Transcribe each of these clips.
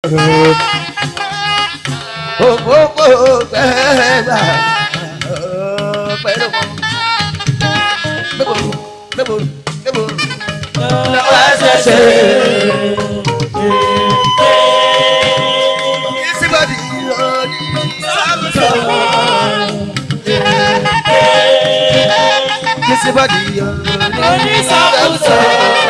òpópó gbẹ́gbà pẹ̀lú gbẹ́bòrò gbẹ́bòrò gbẹ́bòrò lọ́wọ́ ṣẹ̀ṣẹ̀. Ìsìnbọ̀dì òní sábùsọ̀. Ìsìnbọ̀dì òní sábùsọ̀.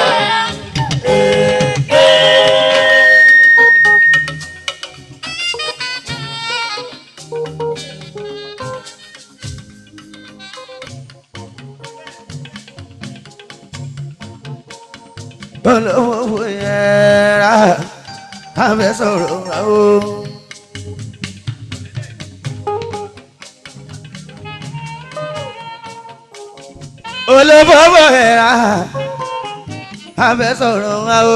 olówó yẹra abẹ sọ̀rọ̀ o. olówó yẹra abẹ sọ̀rọ̀ o.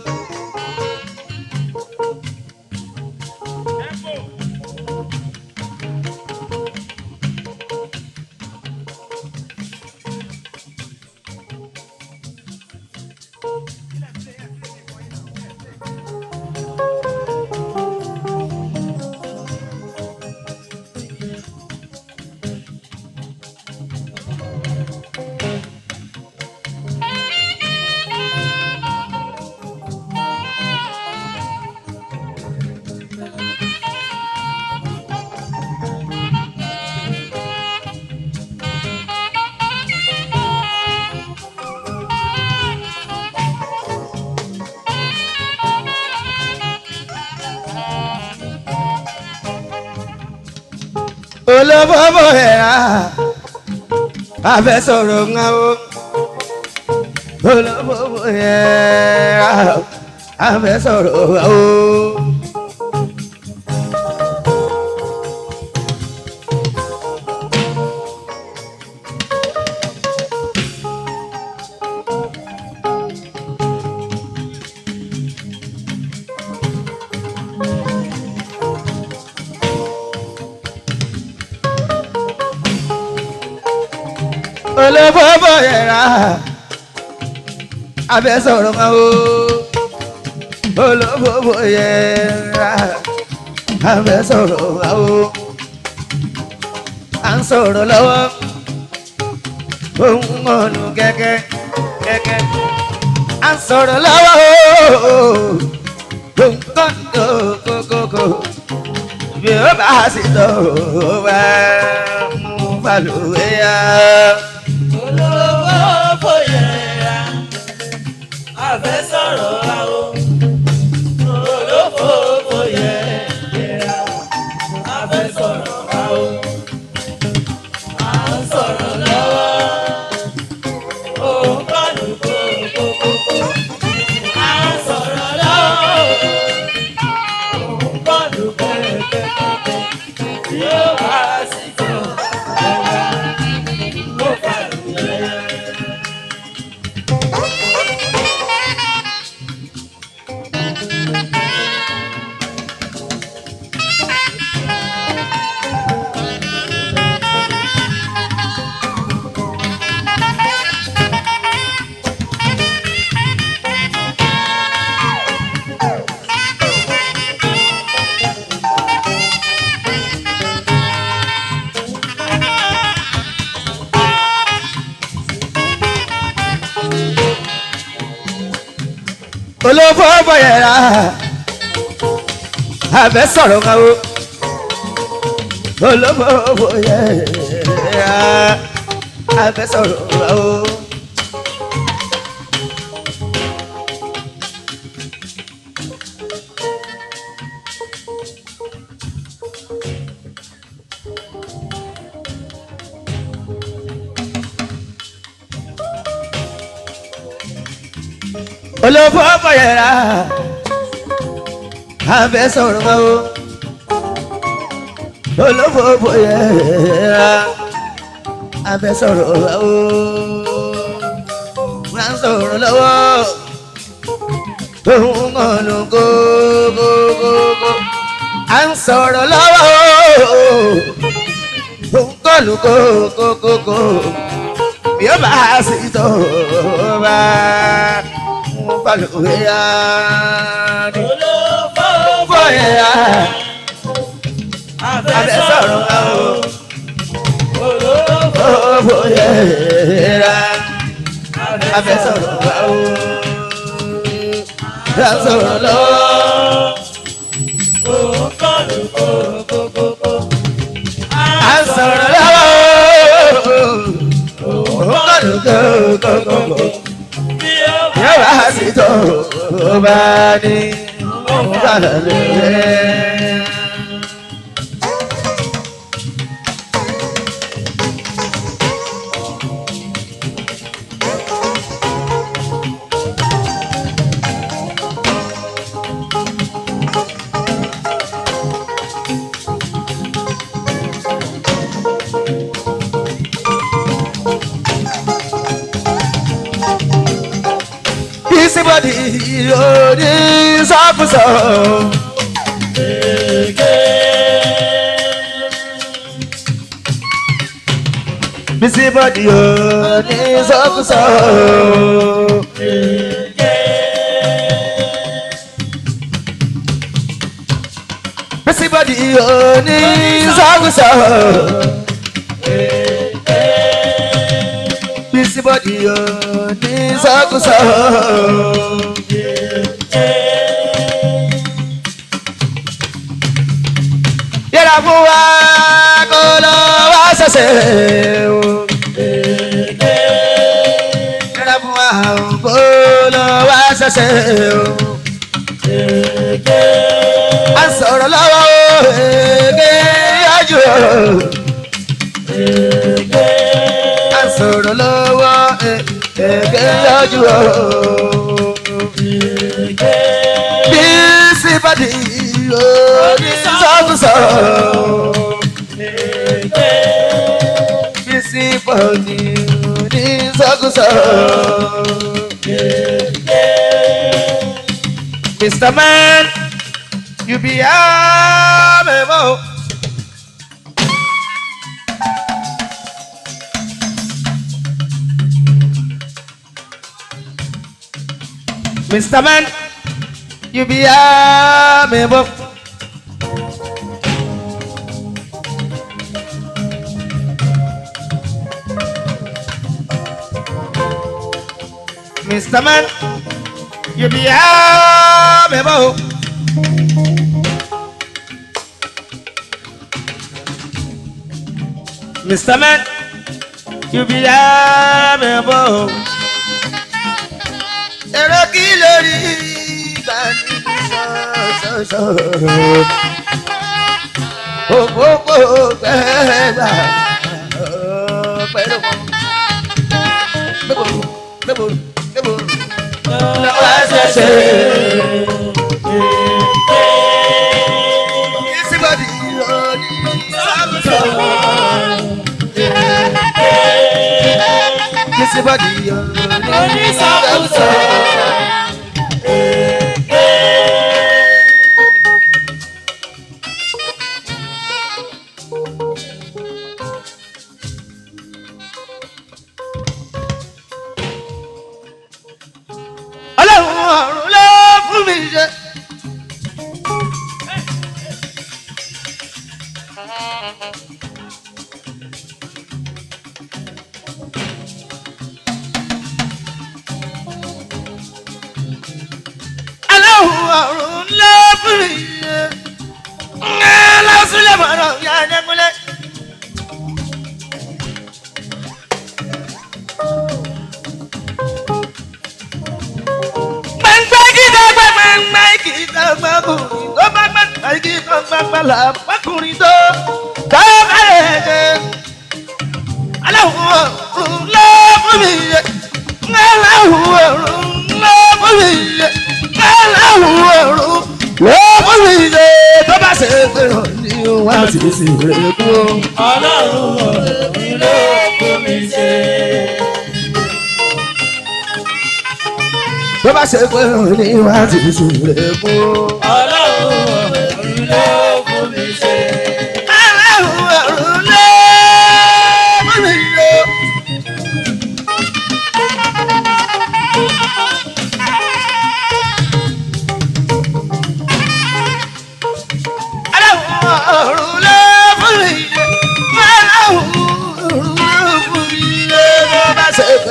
olówó yẹra abẹ sọ̀rọ̀ ńlá o. olówó yẹra abẹ sọ̀rọ̀ o. olówó yẹra abẹ sọ̀rọ̀ ńlá o. olówó yẹra abẹ sọ̀rọ̀ ńlá o. à ń sọ̀rọ̀ lọ́wọ́ ohun ọ̀nù kẹ́kẹ́ kẹ́kẹ́ à ń sọ̀rọ̀ lọ́wọ́ ohun ọ̀nù kókókó bí ó bá sì tó wá mú balùwẹ̀ yá. olówó fòyẹ̀ra àfẹ́ sọ̀rọ̀ àwọ̀ olówó fòyẹ̀ra àfẹ́ sọ̀rọ̀ àwọ̀ à ń sọ̀rọ̀ lọ́wọ́ òun kọ́nù kókókókó à ń sọ̀rọ̀ lọ́wọ́ òun kọ́nù kẹ́kẹ́kẹ́kẹ́ tí ó wá sí tó ẹ̀wà ló fà lóye. olówó bọ̀yẹ̀rà abẹ sọ̀rọ̀ ńlá o. olówó bọ̀yẹ̀rà abẹ sọ̀rọ̀ ńlá o. olówó bọ̀yẹ̀rà abẹ sọ̀rọ̀ ńlá o. olówó bọ̀yẹ̀rà abẹ sọ̀rọ̀ ńlá o. wọ́n á sọ̀rọ̀ lọ́wọ́ ohun ọ̀nà kókókókó à ń sọ̀rọ̀ lọ́wọ́ ohun kọ́lù kókókókó bí ó bá sì tó bá mo bá lò wé yá ni. olówó yẹra abẹ́ sọ̀rọ̀ wa o. Owó yẹra abẹ́ sọ̀rọ̀ wa o. Ká sọ̀rọ̀ lọ́wọ́. À ń sọ̀rọ̀ lọ́wọ́. Òun kọ́ ló kọ́kọ́. Yóò wá sí tó bá ní òun bá lọ lóore. Bisibodi odi sọkúsọ. Bisibodi odi sọkúsọ. Bisibodi odi sọkúsọ. Bisibodi odi sọkúsọ. Yẹra fún wa kó lọ wá ṣẹ̀ṣẹ̀ o. Yẹra fún wa kó lọ wá ṣẹ̀ṣẹ̀ o. A sọ̀rọ̀ lọ́wọ́ èké yájú o. A sọ̀rọ̀ lọ́wọ́ èké yájú o. Bisibodi odi sọkúsọ. Bisibodi odi sọkúsọ. Mr. Man, you be amiable. Mr. Man, you be amiable. Mr. Man, you be amiable. Mr. Man, you be amiable. Èrò kí lórí ìkànnì sọ̀sọ̀sọ̀. Òpópó gbẹ́gbà pẹ̀lú mọ́. Gbẹ́bòrò gbẹ́bòrò gbẹ́bòrò. Lọ́wọ́ ṣẹ̀ṣẹ̀. Ìsìnbọ̀dì òní sọ̀sọ̀. Ìsìnbọ̀dì òní sọ̀sọ̀. Ọlọ́run ọ̀run ló fún mi ṣe. Ọlọ́run ọ̀run ló fún mi ṣe. Ǹjẹ́ lọ́sílẹ̀ mọ̀rọ̀ ya ẹ̀dẹ́gbẹ́lẹ́. Gbẹ̀ngbẹ́ gíga gbẹ̀gbẹ̀ngbẹ̀ gíga gbẹ̀kùnrin tó bá gbẹ̀gbẹ̀ gíga gbẹ̀gbẹ̀ là bákùnrin tó tó kárẹ̀ jẹ́. Aláwọ̀ ọ̀run ló fún mi yẹ. Aláwọ̀ ọ̀run ló fún mi yẹ. Aláwọ̀ ọ̀run ló fún mi yẹ. Tó bá ṣe pé ọ̀ ní wá sí sí rẹ̀ kú. Ọlọ́run ọ̀rẹ́ ló fún mi ṣe. Tó bá ṣe pé ọ̀ ní wá sí sí rẹ̀ kú. Ọlọ́run ọ̀rẹ́ ló fún mi ṣe. Aláwọ̀ ọ̀run ló fún mi yẹ.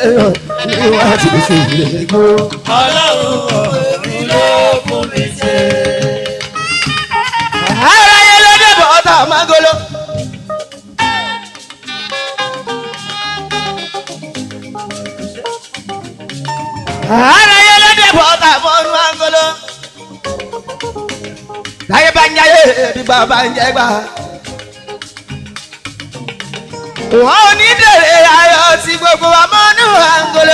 pé ìwà ti ṣe ìrègbò. ọlọ́run ọ̀run ló fún mi ṣe. ara yẹn ló dé bọ̀ ọ́tà mágolo. ara yẹn ló dé bọ̀ ọ́tà mọ́nú mágolo. láyé bá ń jáyé bí bàbá ń jẹ́ gbà. wọ́n ò ní dèrè ayọ̀ tí gbogbo wa mọ́nú mágolo.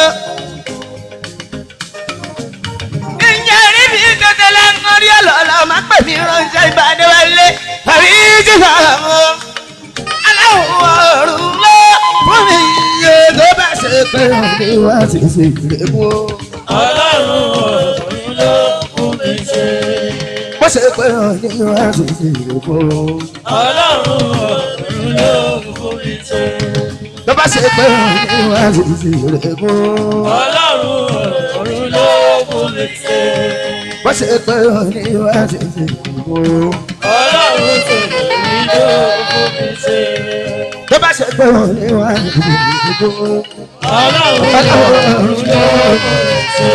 ìyẹn rí mi tètè lẹ́nu rí ọlọ́lọ́ máa pè mí ránṣẹ́ ìbàdàn wálé àbí jíjà mọ́. aláwọ̀ ọ̀run ló fún mi iye tó bá ṣe pé òní wá ti ṣe ìrèmú. ọlọ́run ọ̀run ló fún mi ṣe. bó ṣe pé òní wá ti ṣe ìrèmú. ọlọ́run ọ̀run ló fún mi ṣe. tó bá ṣe pé òní wá ti ṣe ìrèmú. ọlọ́run ọ̀run ló fún mi ṣe. bó ṣe pé òní wá ti ṣe ìrèmú. ọlọ́run tòun ló fún mi ṣe. tó bá ṣe pé òní wá ti ṣe ìrèmú. ọlọ́run ọ̀run ló fún mi ṣe.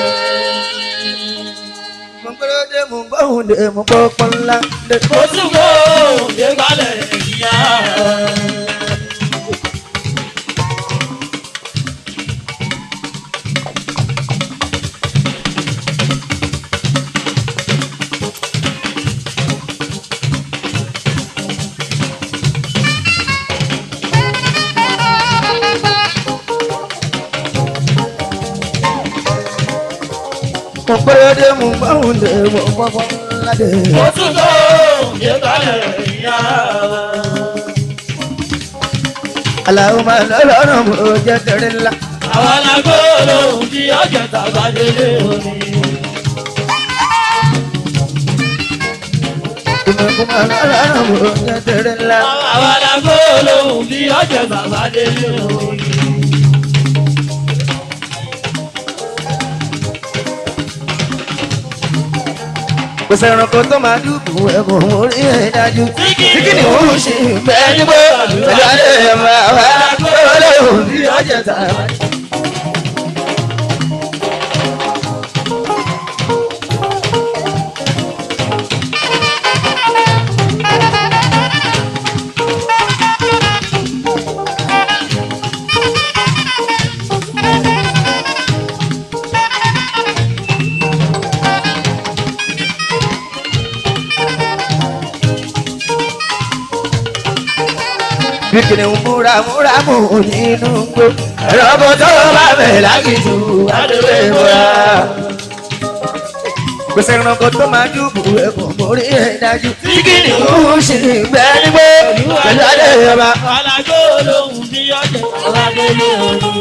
mo gbọ́dọ̀ dé mo gbọ́hùn dé mo gbọ́ pọ́nlá dé. mo tún kó òde balẹ̀ ìyá. mo gbọ́dọ̀ dé mo gbọ́hùn dé mo gbọ́ pọ́nlá dé. mo tún kó òde balẹ̀ ìyá. aláwo máa lọ lọ́rùn mo jẹ́ tẹ̀rẹ̀ ńlá. àwọn alágbó lòun tí ọjọ́ tàbá délé òní. ìmọ̀kùn máa lọ lọ́rùn mo jẹ́ tẹ̀rẹ̀ ńlá. àwọn alágbó lòun tí ọjọ́ tàbá délé òní. kò sẹ́ranko tó máa dúkù ẹ̀kọ́ orí ẹ̀ dájú. kíkì ni òun ṣe bẹ́ẹ̀ nígbó pẹ̀lú adé ẹ̀mọ àwọn olóhùn bí ọjà tà. kíkì ni múra múra mú nínú gbó. ẹ̀rọ tó bá bẹ̀ lágìjù adúlé múra. kò sẹ́ranko tó máa dúkù ẹ̀kọ́ orí ẹ̀ dájú. kíkì ni òun ṣe bẹ́ẹ̀ nígbó pẹ̀lú adé ẹ̀mọ. àwọn alágbó lòun tí ọjọ́ tàbá délé òní.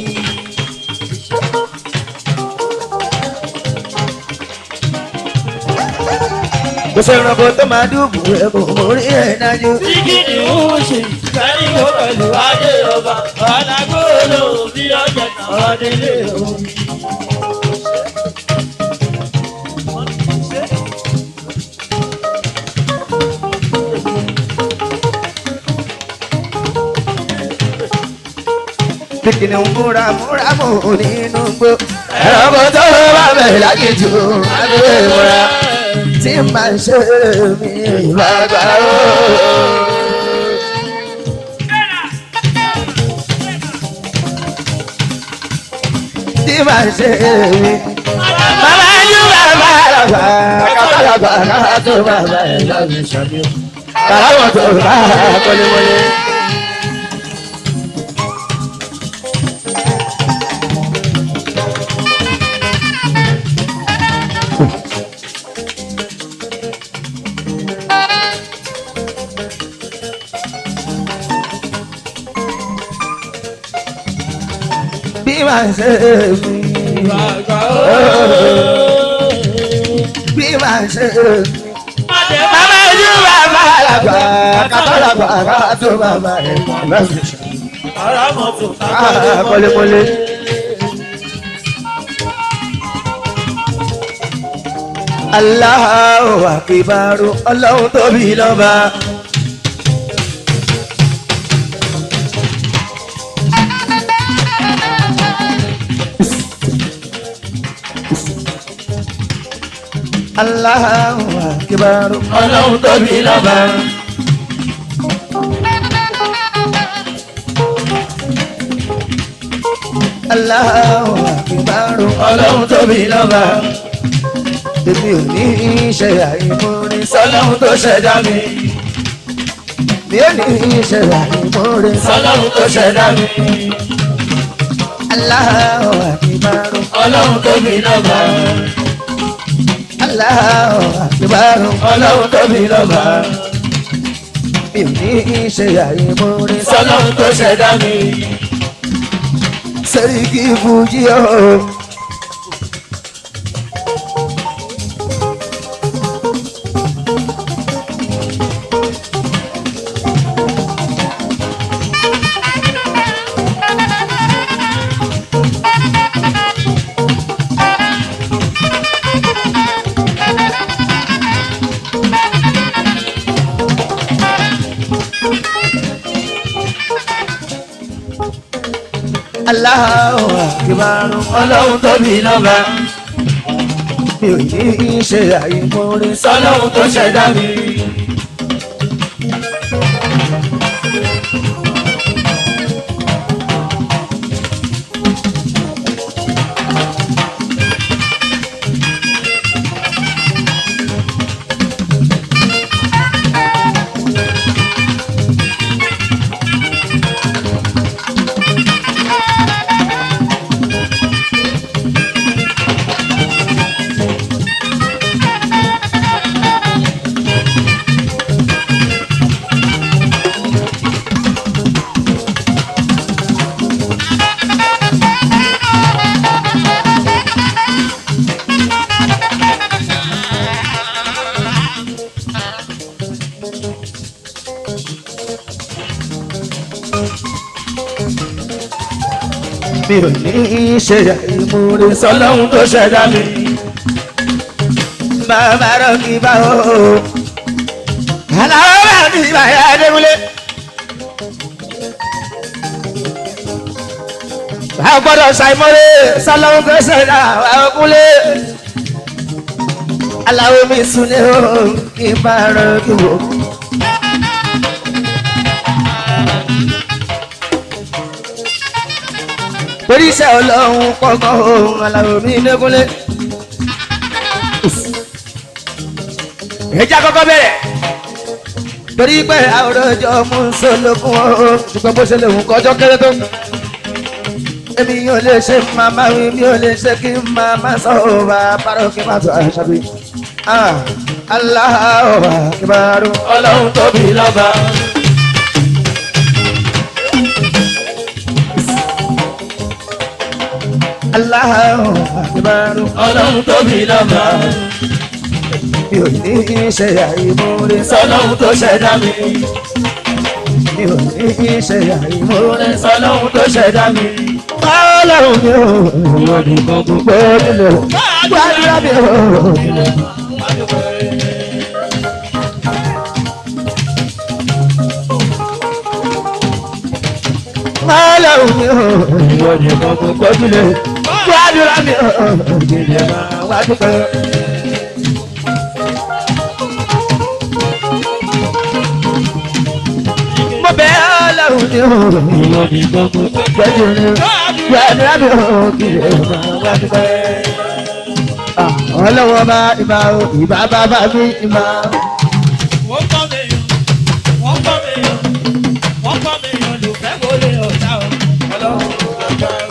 kò sẹ́ranko tó máa dúkù ẹ̀kọ́ orí ẹ̀ dájú. Kíkì ni ó ṣe ìfẹ́ni kó pẹ̀lú adé ọba. Alágbó lòun tí ọjọ́ tàbá délé òní. kíkì ni múra múra mú nínú gbó. ẹ̀rọ tó bá bẹ̀ lágìjù adúlé múra. tí màá ṣe mí lágbàá. tí màá ṣe mí. Bàbá yú bàbá àgbà, kàkà àgbà, kàkà tó bàbá ẹ̀ lọ́dún ṣàbí. Kàrà wọ̀ tó bá kọ́lémọ́lé. Bí màá ṣe mí. Bàbá Bí màá ṣe mí. Adé Bàbá yú bàbá àgbà, kàkà àgbà, kàkà tó bàbá ẹ̀ lọ́dún ṣàbí. Ara mọ̀tò Ah, kọ́lémọ́lé. Allahu akibaru ọlọ́run tóbi lọ́ba. Allahu Akbar. ọlọ́run tóbi lọ́ba. Allahu Akbar. ọlọ́run tóbi lọ́ba. Èmi ò ní í ṣe àìmọ́re sọlọ́run tó ṣẹ̀dá mi. mi ò ní í ṣe àìmọ́re sọlọ́run tó ṣẹ̀dá mi. Allahu Akbar. ọlọ́run tóbi lọ́ba. Allahu Akbar. ọlọ́run tóbi lọ́ba. mi ò ní í ṣe àìmọ́re sọlọ́run tó ṣẹ̀dá mi. Sẹ́ríkì Fújì ọ̀hún. Allahu Akbar. ọlọ́run tóbi lọ́ba. mi ò ní í ṣe àìmọ́re sọlọ́run tó ṣẹ̀dá mi. mi ò ní í ṣe àìmọ́re sọlọ́run tó ṣẹ̀dá mi. bàbá rọ̀ kí bá o. aláwọ̀ bá mi bàyà Adékúnlé. a gbọ́dọ̀ ṣàìmọ́re sálọ́wọ́ tó ṣẹ̀dá àwọn kúnlé. aláwọ̀ mi sùn ní o kí n bá rọ̀ kí wò. torí iṣẹ́ ọlọ́run kọ́kọ́ ohun aláwọ̀ mi Adékúnlé. ẹja kọ́kọ́ bẹ̀rẹ̀ torí pé àwòrán ọjọ́ mú sólókun o ṣùgbọ́n bó ṣe lè wù kọjọ́ kéré tó. èmi yóò lè ṣe màmá mi mi ò lè ṣe kí màmá sọ ọ́ bá parọ́ kí n má tó àṣà bí. Allahu Akbar. ọlọ́run tóbi lọ́ba. Allahu Akbar. ọlọ́run tóbi lọ́ba. mi ò ní í ṣe àìmọ́re sọlọ́run tó ṣẹ̀dá mi. mi ò ní í ṣe àìmọ́re sọlọ́run tó ṣẹ̀dá mi. Ọlọ́run mi ò ìwọ nìkan gbogbo nílò gbàdúrà mi ò. Ọlọ́run mi ò ìwọ nìkan gbogbo nílò gbàdúrà mi ò. Ìdílé máa wá dúpẹ́. Mo bẹ̀ Ọlọ́run mi ò ìwọ nìkan gbogbo nílò gbàdúrà mi ò. Ìdílé máa wá dúpẹ́. Ọlọ́wọ́ bá ìbá o ìbá bàbá mi ìbá. wọ́n kọ́ mi yàn wọ́n kọ́ mi yàn wọ́n kọ́ mi yàn ló fẹ́ wọlé ọ̀tá o ọlọ́run ló gbàgbà o.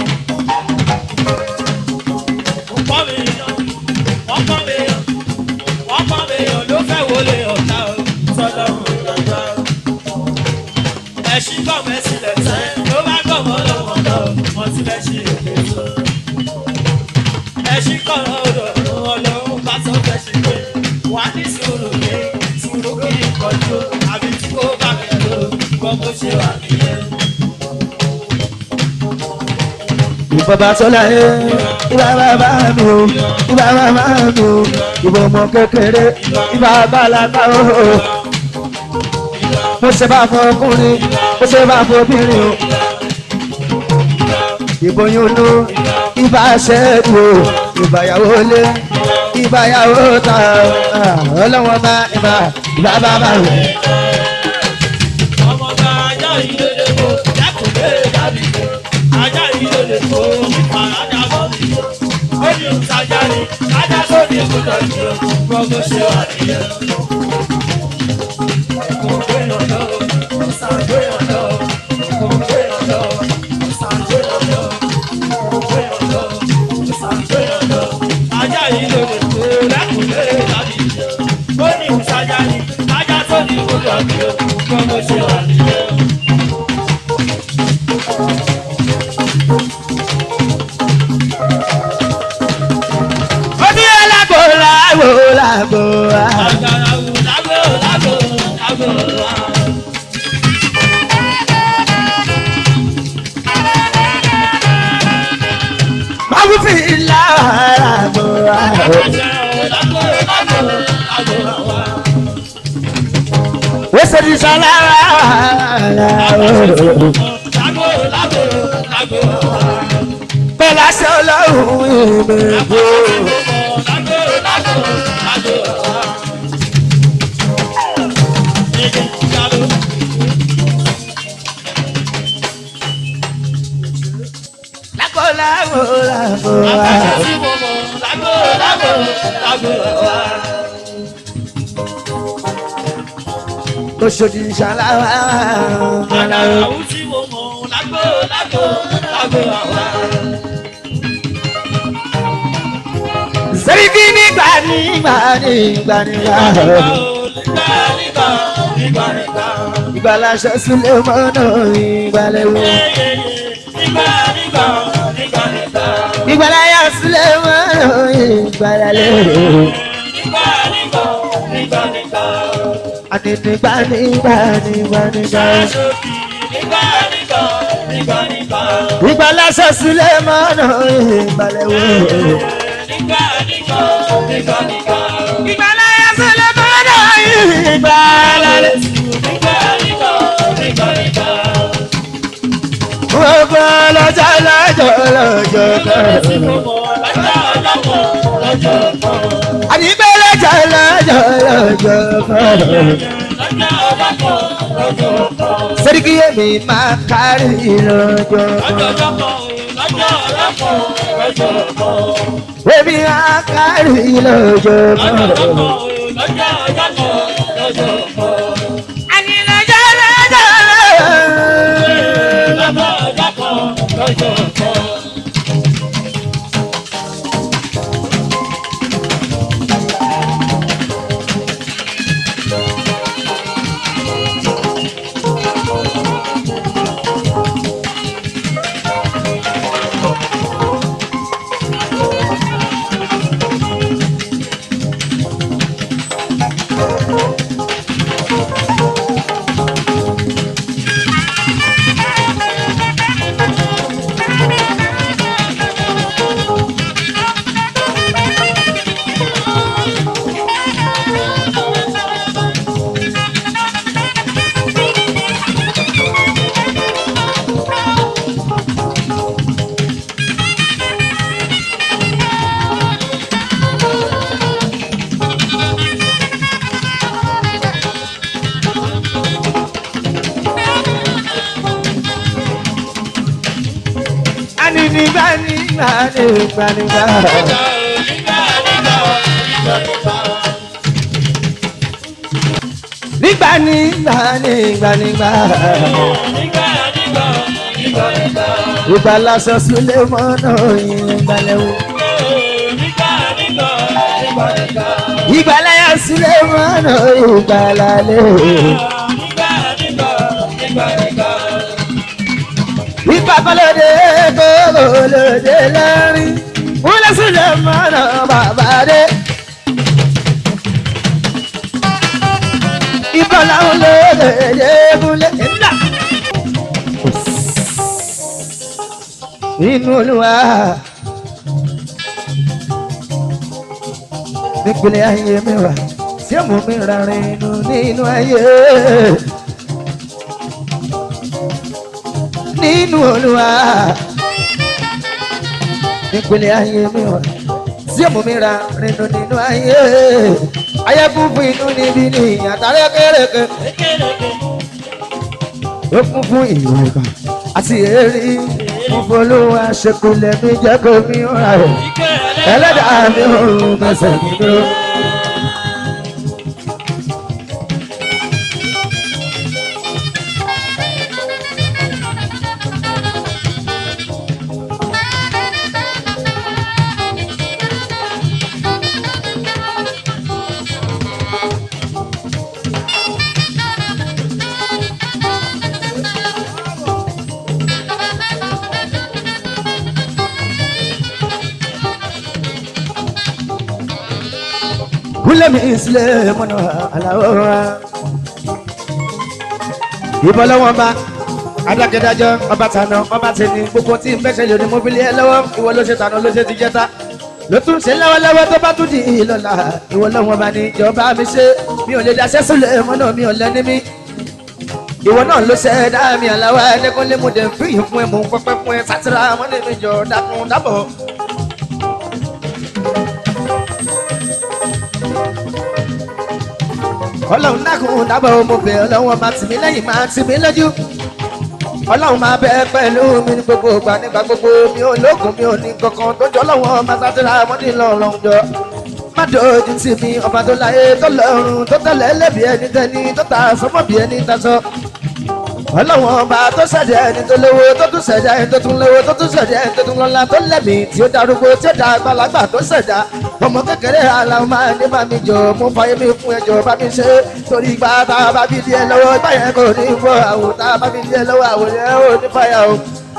wọ́n kọ́ mi yàn wọ́n kọ́ mi yàn wọ́n kọ́ mi yàn ló fẹ́ wọlé ọ̀tá o sọlọ́run ló gbàgbà o. ẹ̀sìn kọ́ mẹ́sì lẹ́sẹ̀ ló bá gbọ́ mọ́ lọ́wọ́ lọ wọ́n ti lẹ́ ṣe èké tó. ẹ̀sìn kọ́ ọ̀dọ̀ ọlọ́run bá sọ fẹ́ ṣe pé wà á ní sùúrù ní sùúrù kí n kọjú àbí tí kò bá mi lò gbọ́ bó ṣe wà nìyẹn. Ìbọ̀bà sọ́lá ẹ̀ ìbá bàbá mi o ìbá bàbá mi o ìbò ọmọ kékeré ìbá bàlágà o. Mo ṣe bá fọ ọkùnrin mo ṣe bá fọ obìnrin o. Ìbò yóò lò ìbá ṣẹ́ẹ̀dù o ìbá ìyàwó lé ìbáyàwó tán ọlọ́wọ́n bá ìbá ìbá bá bá rẹ̀. ọmọ bá ajá ilé lè kó dákun lé dàbí kó ajá ilé lè kó nípa ajá bọ́ mi yó. ó ní ìtajà ni ajá tó ní gbọdọ̀ jù ú gbogbo ṣe wà nìyẹn. kò gbé ọ̀dọ́ ọ̀sán gbé ọ̀dọ́ kò gbé ọ̀dọ́ ọ̀sán gbé ọ̀dọ́ kò gbé ọ̀dọ́ ọ̀sán gbé ọ̀dọ́ ajá ilé lè kó dákun lé dàbí kó ó ní ìtajà ni ajá tó ní gbọdọ̀ jù ú gbogbo ṣe wà nìyẹn. ó ní alágbó lágbó lágbó wá. máa fi lágbó wá. ó ṣe ní sọlára bẹ́ẹ̀ láṣẹ ọlọ́run ìmẹ̀kọ́. lágbó lágbó lágbó wá. ó ṣe ní sọlára. Àdàràwù tí mo mọ̀ lágbo lágbo lágbo àwa. sẹ́ríkì nígbà nígbà nígbà nígbà. Nígbà nígbà nígbà nígbà. ìgbà láṣẹ sílẹ̀ mọ́nà ìgbàlẹ̀wò. Nígbà nígbà nígbà nígbà. ìgbà láyà sílẹ̀ mọ́nà ìgbàlẹ̀wò. Nígbà nígbà nígbà nígbà. àti nígbà nígbà nígbà nígbà. Ṣáṣọ́bì nígbà nígbà nígbà nígbà. ìgbà láṣẹ sílẹ̀ mọ́nà ìgbàlẹ̀wò. Nígbà nígbà nígbà nígbà. ìgbà láyà sílẹ̀ mọ́nà ìgbàlẹ̀wò. Nígbà nígbà nígbà nígbà. gbogbo lọ́jọ́ lọ́jọ́ lọ́jọ́ kan. àdìgbẹ́ lọ́jọ́ lọ́jọ́ lọ́jọ́ kan. sẹ́ríkì èmi máa kárí lọ́jọ́ kan. èmi máa kárí lọ́jọ́ kan. àní lọ́jọ́ lọ́jọ́ lọ́jọ́. àní nígbà nígbà nígbà nígbà. nígbà nígbà nígbà nígbà. ìgbà lásán sílé mọ́nà ìgbàlẹ̀wò. ìgbà láyà sílé mọ́nà ìgbàlálẹ̀. ìgbà kọlọ́dé kọlọ́dé lẹ́rìn. wúlẹ̀ sílé mọ́nà bàbá dé. ìbọn làwọn lóde múlẹ̀ ńlá. nínú olúwa nípìnlẹ̀ ayé mi wà tí mo mi rárẹ̀ inú nínú ayé. nínú olúwa nípìnlẹ̀ ayé mi wà tí èmú mi ra rìnnú nínú ayé ayé kún fún inú níbi ní àtàrẹ kéréke ó kún fún ìwòkà àti èrè mo folówó aṣèkúlẹ̀ mi jẹ́ kó mi rà ẹ̀ ẹlẹ́dàá mi ò fẹsẹ̀ mi dúró. kúlẹ̀ mi sílẹ̀ mọ́nà aláwọ̀ ìbọn lọ́wọ́ bá adákẹ́dájọ́ ọba tànà ọba tẹni gbogbo tí n fẹsẹ̀ lórí mo fi lé ẹ lọ́wọ́ ìwọ ló ṣe tànà ló ṣe ti jẹta ló tún ṣe lọ́wọ́lọ́wọ́ tó bá tún di ìlọ́la ìwọ lọ́wọ́ bá ní ìjọba mi ṣe mi ò lè daṣẹ́ sílẹ̀ mọ́nà mi ò lẹ́ni mi ìwọ náà ló ṣe dá mi àláwọ̀ ẹ̀ẹ́dẹ́gbọ́nlé mo dẹ̀ fi ìfún ẹ̀ mú pẹ́pẹ́ fún ẹ sátìrà mọ́nà mi jọ dákun dábọ̀. ọlọ́run dákun dábọ̀ mo bẹ̀ ọlọ́run máa tì mí lẹ́yìn máa tì mí lójú ọlọ́run máa bẹ pẹ̀lú mi ní gbogbo ìgbà nígbà gbogbo mi ò lókun mi ò ní kankan tó jọ ọlọ́run máa sátìrà mọ́ni lọ́rùn jọ má dojú tì mí ọba tó láyé tó lọ́rùn tó tẹ̀lé lẹ́bi ẹni tẹ́ni tó ta sọ́mọ́ bí ẹni tasọ́ ọlọ́wọ́n ọba tó ṣẹ̀dá ẹni tó lówó tó tún ṣẹ̀dá ẹni tó tún lówó tó tún ṣẹ̀dá ẹni tó tún lọ́lá tó lẹ́mìí tí ó darúgbó tí ó da àgbàlagbà tó ṣẹ̀dá ọmọ kékeré aláwọ̀ máa ní bá mi jọ mo fàyè mi fún ẹjọ́ bá mi ṣe torí ìgbà tá a bá fi di ẹ lọ́wọ́ ìgbà yẹn kò ní fọ́ àwò tá a bá fi di ẹ lọ́wọ́ àwò yẹn ò ní fàyà o.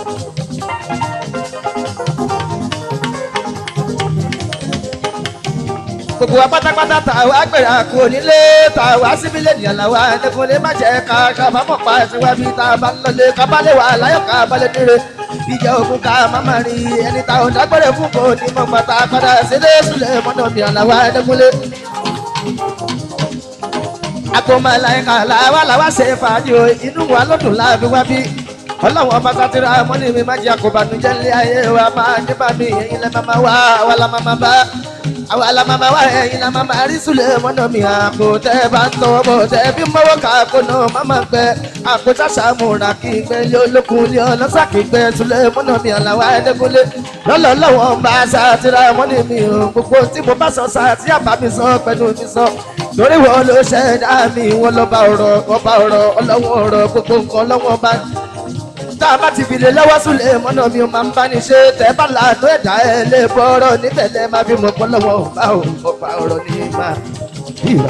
gbogbo wa pátápátá tá a wá gbèrè àkó nílé tá a wá síbí lè nìyàn làwa ẹnìkúnlé má jẹ́ ká kábàámọ̀ pa ẹ̀sìn wá bí tá a bá ń lọlé ká bá lè wà láyọ̀ ká bá lè níre ìjà òkun ká má má rí ẹni tá ò dágbére fún kò ní mọ̀ pátá padà sílé sílẹ̀ mọ́nà nìyàn làwa ẹnìkúnlé. agbomalaika làwa làwa ṣe fàájì o inú wa ló dùn láàbí wá bí ọlọ́wọ́n ọba sátira mọ́nì mi má jẹ́ àkóbánújẹ́ ńlẹ̀ ayé wa máa ní bá mi ẹ̀yin lẹ́ máa wá àwa la máa bá àwa la máa wá ẹ̀yin la máa rí sùlẹ̀ mọ́nà mi àpò tẹ́ bá ń tọwọ́ bọ̀ tẹ́ bí mọ́wọ́ ká kó náà má máa gbẹ àpò ṣàṣà múra kí n gbẹ lé olókun lé ọlọ́sà kí n gbẹ sùlẹ̀ mọ́nà mi àlàwà ẹ̀ẹ́dẹ́gbọ́lé lọ́lọ́lọ́wọ́ ń bá sátira mọ́nì mi ò gbogbo tí mo bá sọ sátí àbá mi sọ pẹ̀lú mi sọ torí wọn ló ṣẹ̀dá mi wọn lọ́ba ọ̀rọ̀ ọba ọ̀rọ̀ ọlọ́wọ́ ọ̀rọ̀ gbogbo nǹkan ọlọ́wọ́ bá tá a bá ti fi lè lọ́wọ́ súnlẹ̀ mọ́nà mi ò máa ń bá ní ṣe tẹ́ bá làánú ẹ̀dá ẹ̀ lè bọ́rọ̀ níbẹ̀ lẹ́ máa fi mọ̀ pọ́ lọ́wọ́ ọba ò ọba ọ̀rọ̀ ní máa bíra.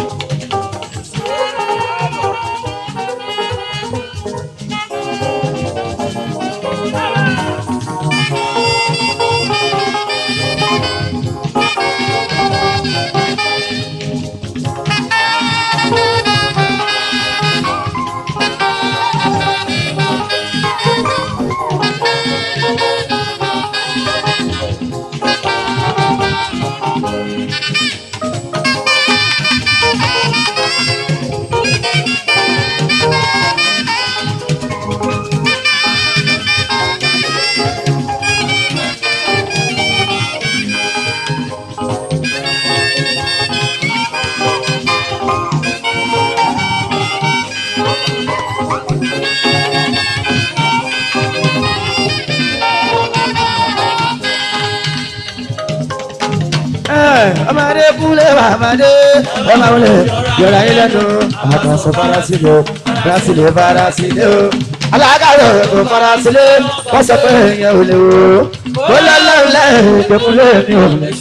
ọmọdé kúlẹ̀ bàbáde ọmọ wọlé yọ̀rọ̀ ayé lẹ́nu àkànṣe farasílẹ̀ farasílẹ̀ farasílẹ̀ o alágàrọ̀ kò farasílẹ̀ wọ́n sọ pé èèyàn ò lè wò ó kó lọ́lọ́run lẹ́yìn ìgbẹ́kúlẹ̀ mi ò lè.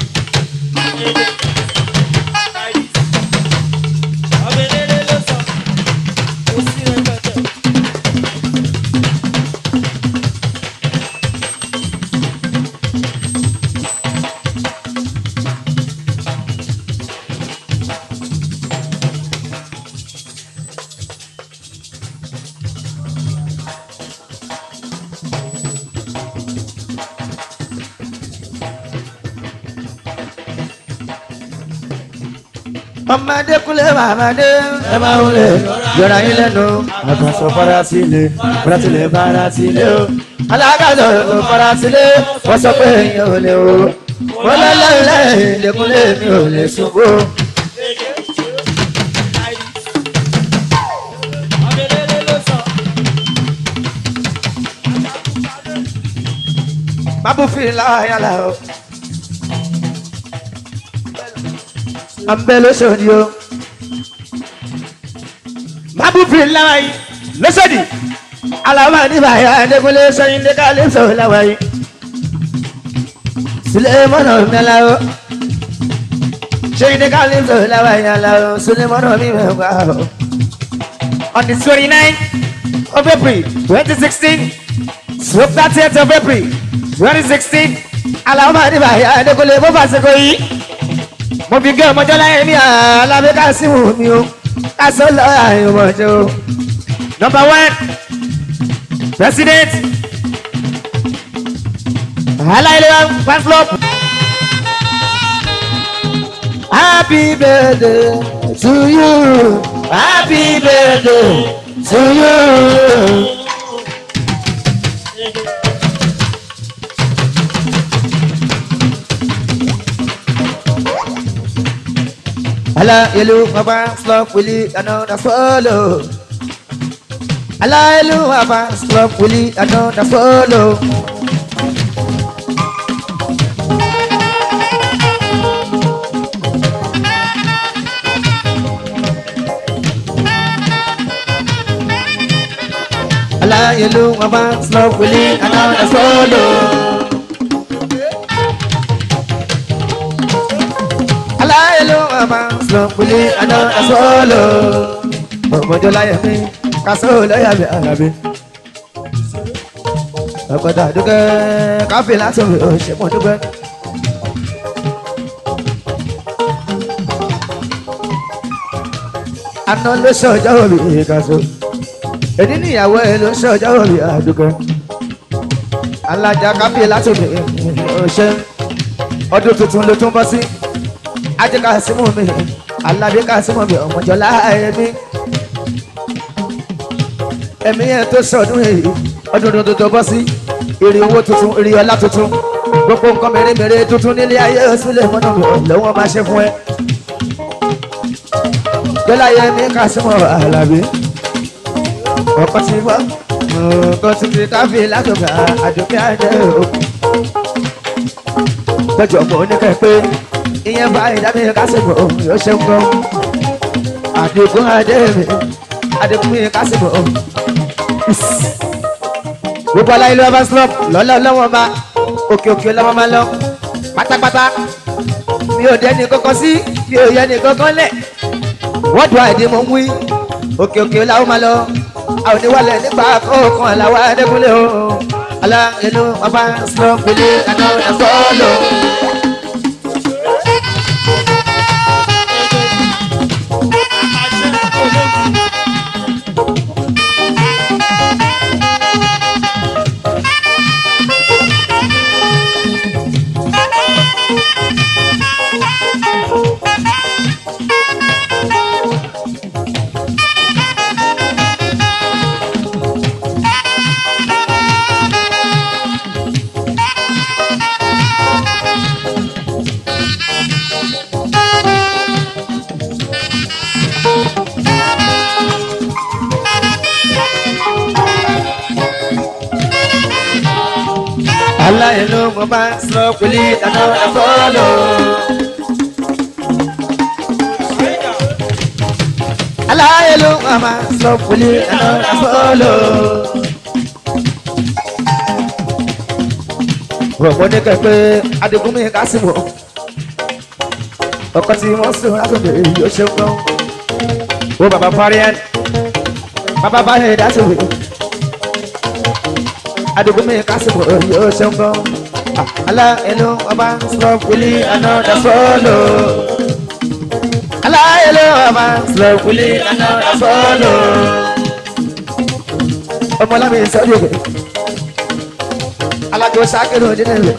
ọmọdé kúlẹ̀ bàbáde ẹ máa wọlé yọ̀rọ̀ ayé lẹ́nu àkànṣe farasílẹ̀ farasílẹ̀ farasílẹ̀ o alágàdo farasílẹ̀ wọ́n sọ pé èèyàn ò lè o mo lọ́lọ́lẹ́ ìdẹ́kunlé mi ò lè ṣubú. Babu fi láyà la o. Àmbẹ́ lóṣòdì o. Babu fi láyà yìí lóṣòdì. Alaba ní bàyà Adékúnlé sẹ́yìn dé kálí sọ̀rọ̀ láwa yìí. Sulemọ́nà mẹ́la o. Sẹ́yìn dé kálí sọ̀rọ̀ láwa yìí ala o. Sulemọ́nà mi mẹ́wàá o. On the twenty-nine of April twenty sixteen. Swoop thirtieth of April twenty sixteen aláwọ̀ àdìbàyà adékọ́lé bó bá ṣe kò yí. mo fi gé ọmọjọ́ láyé ní alábẹ́ kásímù mi o kásán lọ àyùmọ̀jọ́ o. number one president aláìlera fan club. happy birthday to you happy birthday to you. Ala yelu apa slop willy another follow. Ala yelu apa slop willy another follow. Ala yelu apa slop willy another follow. aláìlú ọmọ sọ̀pùlì àná ẹ̀sọ́ọ̀lù ọmọdé láyé mi kásó lọ́yà mi àlàbí. ọ̀pọ̀dà dúkẹ́ káfí láti òwe òṣèpọ̀ dúkẹ́. àná ló ṣe ọjọ́ òbí kásó èdè níyàwó ẹ ló ṣe ọjọ́ òbí àdúkẹ́. alájà káfí láti òwe òṣè ọdún tuntun ló tún bọ́ sí ajé ká símú mi alábí ká símú mi ọmọjọlá ẹmí ẹmí yẹn tó sọdún èyí ọdún tuntun tó bọ́ sí èrè owó tuntun èrè ọlá tuntun gbogbo nǹkan mèremère tuntun nílé ayé sílẹ̀ mọ́nà mi lọ́wọ́ máa ṣe fún ẹ. jọlá yẹmí ká símú alábí ọkọ tí wọ́n ọkọ tí kì í káfí látọ̀gà àdùnkẹ́ àjẹ́ o. gbẹ́jọ̀ mọ́ oníkẹ́ pé ìyẹn bá ìdábí kásìkò yóò ṣe ń gbọ́. àdìgún adémi àdìgún mi kásìkò. gbogbo aláyé ló bá slop lọ́lọ́ lọ́wọ́ ma òkè òkè lọ́wọ́ ma lọ pátápátá mi ò dẹ́ni kankan sí mi ò yẹ ni kankan lẹ̀ wọ́n dùn àìdí mo ń wí òkè òkè làwọn ma lọ àwọn oníwàlẹ̀ nípa kọ̀ọ̀kan làwọn adékúnlé o aláyé ló bá slop gbélé àná ẹ̀fọ́ lò. aláìlú mo bá ń sọ pẹ̀lú ìdáná ẹ̀fọ́lọ́. aláìlú mo bá ń sọ pẹ̀lú ìdáná ẹ̀fọ́lọ́. rọ̀pọ̀ ní kẹ̀kẹ́ adigunmi kásìmọ̀ ọkọ̀ tí wọ́n sùn látòkè yóò ṣe ń gbọ́n. ó bàbá parí ẹ̀ bàbá bá yẹ dásìwé adigunmi kásìmọ̀ yóò ṣe ń gbọ́n. alá ẹnu ọba sọ wílí àná dasọ́ọ̀lù. alá ẹnu ọba sọ wílí àná dasọ́ọ̀lù. ọmọlámi sọ́dún ìwé alájọ sákèrè òdìní rẹ̀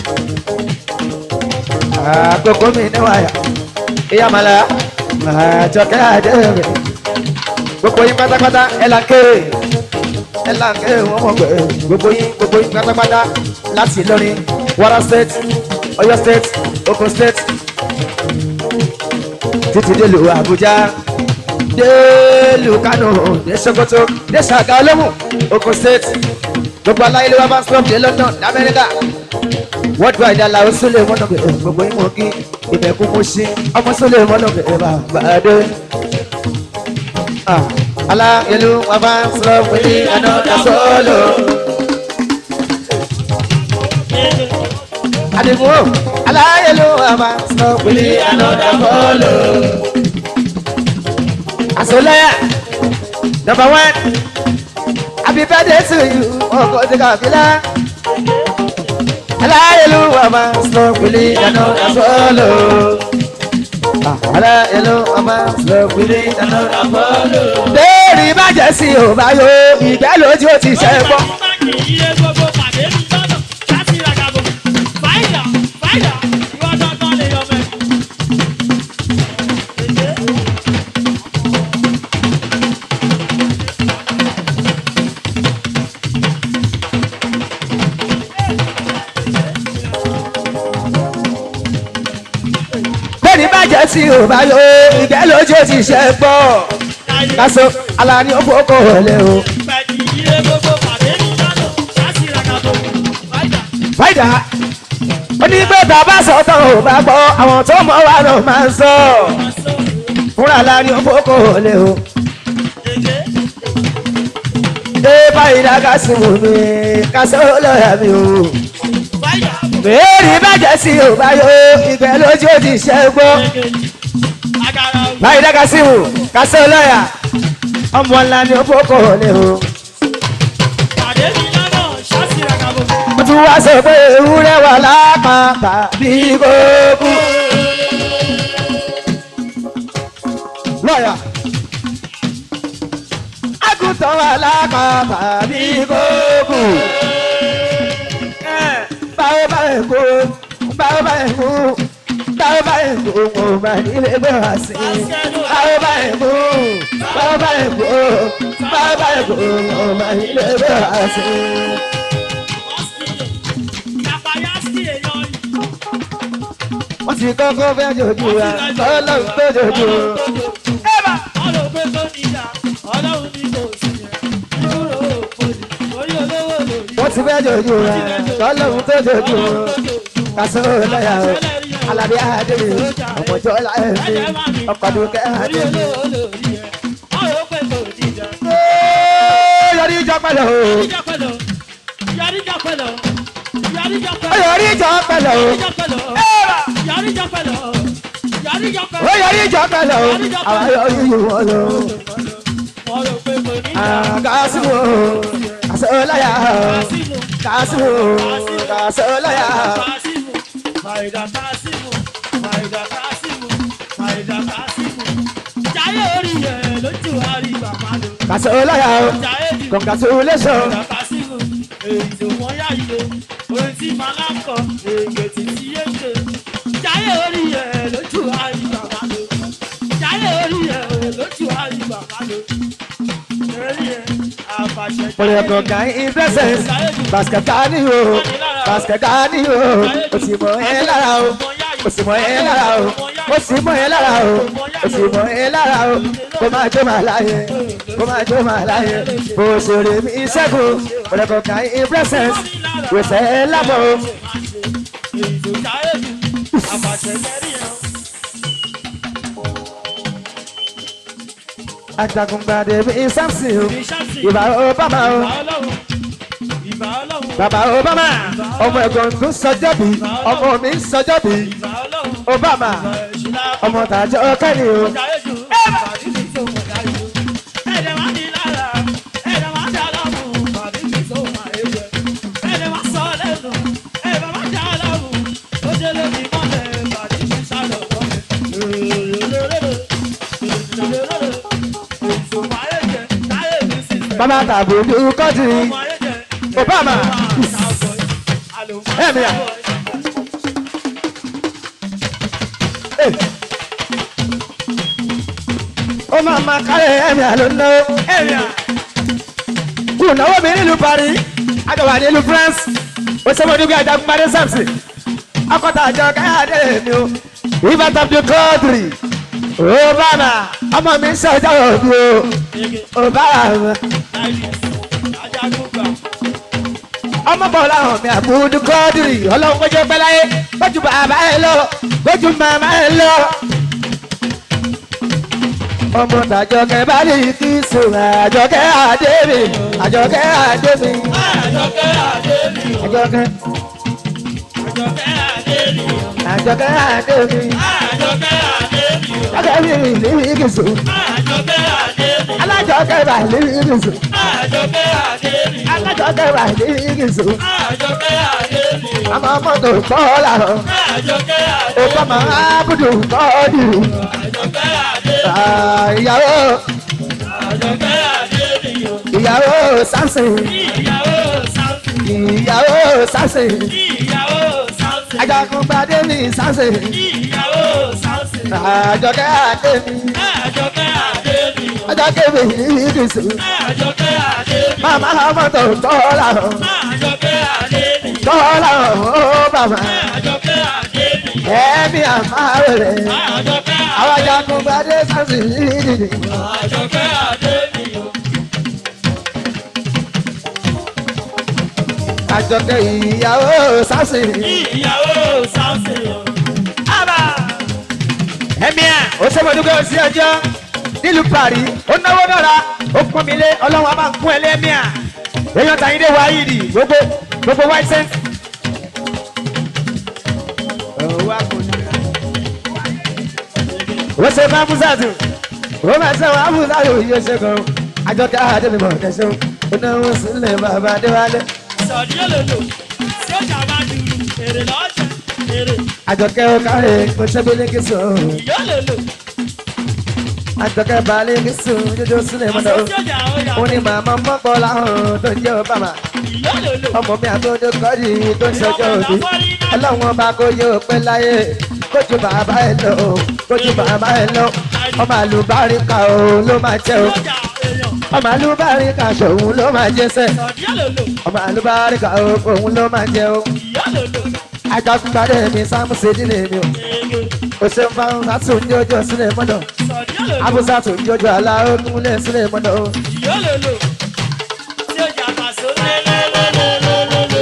àkókò mi níwáyà ìyá màlá àjọkẹ́ àdé rẹ̀ gbogbo yín pátápátá ẹ̀ là ń kéré ẹ̀ là ń kéré wọ́n mọ̀ pé gbogbo yín gbogbo yín pátápátá láti Ìlọrin Kwara state Ọ̀yọ́ state Ogun State títí délùú Àbújá délùú Kánò dé Sokoto dé Ṣàgá Olómù Ogun State gbogbo aláyé ló wá bá ń stop dé London lamẹ́ríkà worldwide aláwọ̀ sílẹ̀ mọ́nà bẹ̀rẹ̀ gbogbo ìmọ̀ kí ìbẹ̀kú mú sí ọmọ sílẹ̀ mọ́nà bẹ̀rẹ̀ bàbá dé. aláyẹlú wọn bá ń sọ pé ní ẹnu dasọ́ọ̀lù. àdìgún o aláyẹlú wọn bá ń sọ pé ní ẹnu dasọ́ọ̀lù. àsọlẹ́yà number one happy birthday to you ọkọ̀ tí kà fi lá aláyẹlúwà máa ń sọ pèlè ìdáná àfọlọ. aláyẹlúwà máa ń sọ pèlè ìdáná àfọlọ. béèrè bàjẹ́ sí ò bá yọ ìgbẹ́ lójú ó ti ṣẹ́ gbọ́. béèrè bàjẹ́ sí ò bá yọ ìgbẹ́ lójú ó ti ṣẹ́ gbọ́. kásò alani ó fọkọ̀ wọlé o. fàyidà ó ní pé bàbá sọ̀tàn ò bá gbọ́ àwọn tó mọ̀ wá ló máa ń sọ. fúnra alani ó fọkọ̀ wọlé o. dé fàyidà kásì wò mí kásò lọ́yà mi o. béèrè bàjẹ́ sí ò bá yọ ìgbẹ́ lójú ó ti ṣẹ́ gbọ́. fàyidà kásì wò kásò lọ́yà ọmọ ńlá ni ó fọkọ̀ wọlé o. mo tún wá sọ pé ewúrẹ́ wà lápá tàbí kókó. lọ́yà àgùntàn wà lápá tàbí kókó. báwo bá ẹ̀ kó báwo bá ẹ̀ kó báwo bá ẹ̀ kó mo bá nílé gbé wá sí i. báwo bá ẹ̀ kó báwo bá ẹ̀ kó báwo bá ẹ̀ kó mo bá nílé gbé wá sí i. wọ́n ti kọ́kọ́ fẹ́ jojú wa ọlọ́run tó jojú o. wọ́n ti fẹ́ jojú wa ọlọ́run tó jojú o. kásán lọ́yà o alábí adébí ọmọjọ́ láyé mi ọkọ̀dún kẹ́hàdé mi. yọrí ìjọ pẹ̀lú o. ó yọrí ìjọ pẹ̀lú o. ó yọrí ìjọ pẹ̀lú o. àwọn yọrí ìwọ lọ. kásìmù kásán lọ́yà kásìmù kásán lọ́yà. Maida Kasimu, Maida Kasimu, Maida Kasimu. Jayé orí ẹ̀ lójú àríwá máa lò. kásán lọ́yà o Jayé di congratulation. Maida Kasimu, èyí tó wọ́n yá yìí o. Orin tí màá lákọ̀, èyí tí tí yé ṣe. Jayé orí ẹ̀ lójú àríwá máa lò. Jayé orí ẹ̀ lójú àríwá máa lò. Orí ẹ̀ àfàṣẹ. Pọ̀lẹ́kọ̀ kan investment basket ni o basket ni o o sì mọ ẹ lára o o sì mọ ẹ lára o o sì mọ ẹ lára o o sì mọ ẹ lára o kó máa jó máa láyé kó máa jó máa láyé bó ṣeré mi ṣẹ́gun pọ̀lẹ́kọ̀ kan investment wẹ̀sẹ̀ ẹ lábọ̀ o. Èyí tó jayé jù, àfàṣẹ kẹrí ẹ̀. Ajagungbade mi Samson o ìbá Obama o Ìbà Ọlọ́run. bàbá Obama ọmọ ẹ̀gbọ́n tó sọjọ́ bí ọmọ mi ń sọjọ́ bí Ìbà Ọlọ́run. Obama ọmọ tàjọ́ kẹ́ni o. Bàbá tàbùdù kọ́tì Obama. Ẹ̀mí à. Eh. Ó máa ma kárẹ̀ ẹ̀mí à ló ń náwó ẹ̀mí à. Kù náwó mi nílùú Paris, àjọwà nílùú France. Ó sọ fún ọdún bí Ajagunpadé Samson. akọ́tà àjọ káyọ̀dé mi o ìbátan bí kọ́ọ̀tìrì obama ọmọ mi ń ṣọjọ́ òbí o obama ọmọ bọ̀ láwọn mi àbúdú kọ́ọ̀dìrì ọlọ́run kọjá pẹ́ láyé kójú bàbá ẹ lọ kójú màmá ẹ lọ. ọmọ tàjọkẹ́ bá lè kí sùn àjọkẹ́ àdébì àjọkẹ́ àdébì Àjọkẹ́ Adébí o. àjọkẹ́ Àjọkẹ́ Adébí o. àjọkẹ́ àdébì Àjọkẹ́ Adébí o. àjọkẹ́ mi lè kí sùn Àjọkẹ́ Adébí o. alájọkẹ́ bá lè kí sùn Àjọkẹ́ Adébí o. alájọkẹ́ bá lè kí sùn Àjọkẹ́ Adébí o. àmọ́ mọ́tò kọ́ làwọn Àjọkẹ́ ó Adébí kọ́ mọ́ ábùdù kọ́ọ̀dìrì o. Àjọkẹ́ Adébí o. ìyàwó Àjọkẹ́ Adébí o. ìyàwó samson Ìyàwó Sáùtì. ìyàwó samson Ìyàwó Sáùtì. ajagunpadé ní samson Ìyàwó Sáùtì. àjọkẹ́ àdémi Àjọkẹ́ Adébí o. àjọkẹ́ mi ìdìsù Àjọkẹ́ Adébí o. màmá mọ́tò tọ́lá Àjọkẹ́ Adébí o. tọ́lá ó bàbá Àjọkẹ́ Adébí o. ẹ̀mí àmàwẹ̀rẹ̀ Àjọkẹ́ àwọn ajagunpadé samson ìdìdì Àjọkẹ́ Adébí o. àjọkẹ́ ìyàwó samson Ìyàwó Sáùtì o. ẹ̀mí à ó sẹ́mọ̀dúgbò sí ọjọ́ nílùú paris ó náwó náírà ó pọ́n mi lé ọlọ́run a máa ń kún ẹ lẹ́mí à èèyàn tàyíndé wáyìdì gbogbo gbogbo white cent. wọ́n ṣe máa búzàtù wọ́n máa ṣe wọ́n á búzàtù yóò ṣe gan àjọkẹ́ àdébìmọ̀ tẹ̀sán ó náwó sílẹ̀ bàbá adéwálé Sọ̀dí òlòlò tí ó jà máa dùrù èrè lọ́jọ́ èrè àjọkẹ́ ó kárẹ̀ kó ṣẹ́gbẹ́lẹ́ kí sùn ìyá òlòlò àjọkẹ́ balẹ̀ kí sùn jójó sílẹ̀ mọ́tò àṣọ tí ó jà ó yà ó ní màmá mọ́pọ̀ láwọn tó ń jẹ́ obama ìyá òlòlò ọmọ mi àtọ́jú kọ́jú tó ń ṣọjọ́ òbí ọlọ́run ọba kò yóò pẹ́ láyé kójú bàbá ẹ lọ kójú bàbá ẹ lọ ọmọ àlùbáríkà òun ló máa jẹ o tí ó jà èèyàn ọmọ àlùbáríkà ṣòun ló máa jẹ sẹ sọ̀dí òlòlò ọmọ àlùbáríkà òun ló máa jẹ o ìyá òlòlò ajagunpadé mi sáàmù sídìlé mi o èrè o ṣeun fáwọn sátún ní ojú sílẹ̀ mọ́dọ̀ sọ̀dí òlòlò abúsátún ní ojú aláwọ̀ kúnlẹ̀ sílẹ̀ mọ́dọ̀ o. ìyá òlòlò tí ó jà pàṣẹ lélẹ́lẹ́lẹ́lẹ́lẹ́.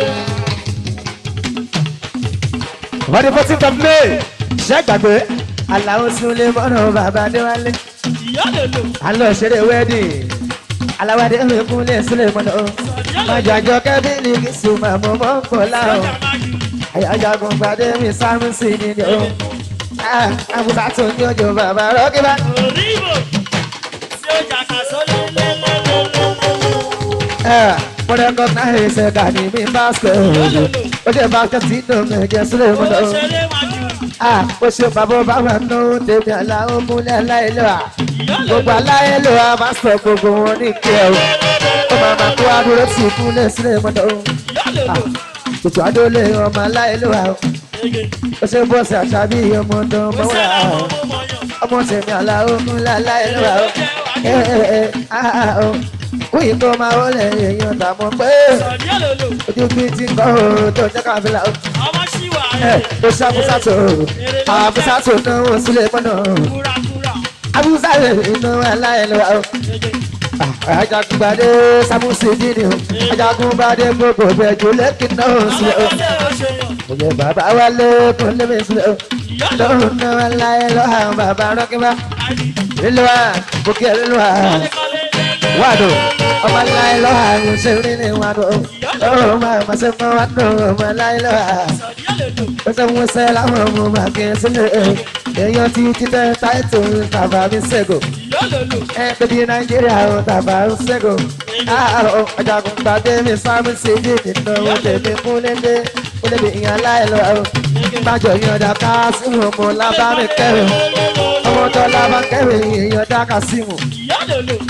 wọ́n ní fourteen of may ṣẹ́ gbàgbé aláwọ̀ sílẹ̀ mọ́dọ̀ bàbá adéwálé. ìyá òlòlò alọ ṣeré wedding aláwádé mi kúnlẹ̀ sílẹ̀ mọ́nà o májọ àjọ kẹ́bílì kì í sùn máa mọ́ mọ́ kọ́ tí ó láàrọ̀ jà máa dùrù àyájagun gbadé mi sáàmù sí ni ni o àbúrò tó ní ojú bàbá rọ́gíbá òrìbò tí ó jà pàṣẹ lélẹ́lẹ́lẹ́lẹ́. mo recognize ẹsẹ̀ gà ní mi basket ó jẹ́ basket tí nù mí jẹ́ sílẹ̀ mọ́nà o ó ṣeré máa dùrù ó ṣe bàbá bàbá nù tèmi aláwọ̀ múlẹ̀ aláìlọ́wà ìyá gbogbo òlòlò aláìlọ́wà máa sọ gbogbo wọn ní kí ẹ o ó máa máa kó adúró sí ìkúnlẹ̀ sílẹ̀ mọ́nà o. ìyá òlòlò Tùtù adólè ọmọ aláìlúwa o. èrè Ó ṣe bọ́ọ̀sì àṣàbí ọmọ ọdún ó mọ́wá ṣẹlẹ̀ o. ọmọ mọ̀yàn. Ọmọ tèmi aláwọ̀ ńlá aláìlúwa o. Ẹ ẹ ẹ áá o. Kúyì tó máa wọlé èèyàn tàmọ́ pé sọ̀dí òlòlò ojú bí ti kọ́ o tó jẹ́ káfíńlá o. ọmọ ṣíwà Ẹ ó ṣe abúsàtò abúsàtò náwó sílẹ̀ mọ́nà. kúrakúra Abúsàtò náwó aláìlúwa o. Ajagunbadé Sámúsì dídì o. Ajagunbadé gbogbo bẹ̀jú lẹ́kìn náà sílẹ̀ o. ọmọdé òṣèyàn Oye bàbá wálé kún lébi sílẹ̀ o. ìyá lọ́run náà láyé lọ́hà bàbá rọ́kíbá àdì lílùwà bùkẹ́ lílùwà kọ́lékọ́lé wàdù ọmọ láyé lọ́hà ṣe rí ní wàdù ọ̀rọ̀ máa ma ṣe fún wàdù ọmọ láyé lọ́hà sọ̀dí òlòlò ó ṣe mú ṣe láwọn ọmọ máa kí n sílẹ̀ èèyàn ti títẹ́ táìtò tàbá mi ṣègò ìyá òlòlò ẹ bẹbí nàìjíríà ó tàbá mi ṣègò ọjàgùn gbàdé mi sáàmì sí ibi ìnáwó tèmi kúnlẹ́dẹ́ kúnlẹ́dẹ́ ìyàn láyé lọ́hà májọ yọ̀dà ká símù ọmọ lábá mi kẹrin ọmọ tó lábá kẹrin èèyàn dáka símù ìyá òlòlò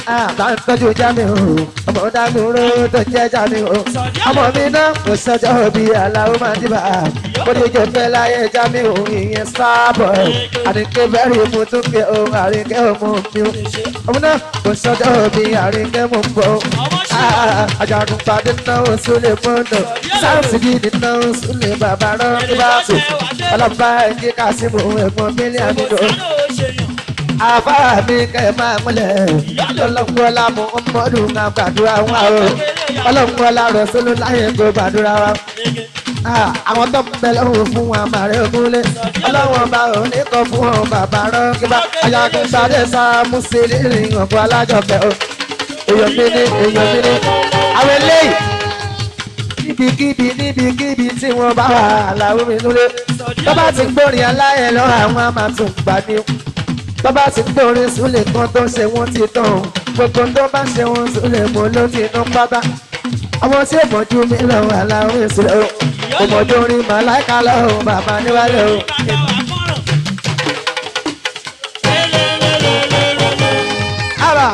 àtàntọ́jú jámi o ọmọ dágbére tó jẹ́ jámi o ọmọ mi náà kò sọjọ́ bí aláwo máa dìbà kó ní ojú pẹ́ láyé jámi o ìyẹn sábọ̀ àdìgẹ́ bẹ́rẹ̀ mú tún kẹ́ o àríkẹ́ ọmọ mi o ọmọ náà kò sọjọ́ bí àríkẹ́ mú bọ̀ ajagun padì náà súlẹ̀ mọ́nà sáǹsì gidi náà súlẹ̀ bàbá rán nígbàtò ọlọ́pàá ẹ̀jẹ̀ kásìmù ẹ̀gbọ́n mílíọ̀nù dò àbá mi kẹ́ ẹ̀ máa múlẹ̀ ọlọ́mọlá mú ọmọdún náà gbàdúrà wọn o ọlọ́mọlá rẹ̀ sólú láyé kó gbàdúrà wọn. àwọn tó ń bẹ lọ́wọ́ fún wọn àmàrẹ́ ògúnlé ọlọ́wọ́n bá òní kọ́ fún wọn bàbá rán kíbá ajagun sáré sáàmù sí rírìn ọ̀gbọ́n alájọpẹ̀ o èèyàn mi ní èèyàn mi ní àwọn eléyìí níbikíbi níbikíbi tí wọ́n bá wà láwọn mi núlé tó bá ti gbórin aláyẹ̀ lọ àwọn àmàtún gbà ní tó bá ti gbórin súlẹ̀ kan tó ṣe wọ́n ti tán gbogbo tó bá ṣe wọ́n súlẹ̀ mọ́ ló ti ná pátá àwọn tí òmòjú mi lọ wà láwọn ìṣúlẹ̀ o òmòjú orin màláìka lọ́wọ́ bàbá níwálẹ̀ o. àbà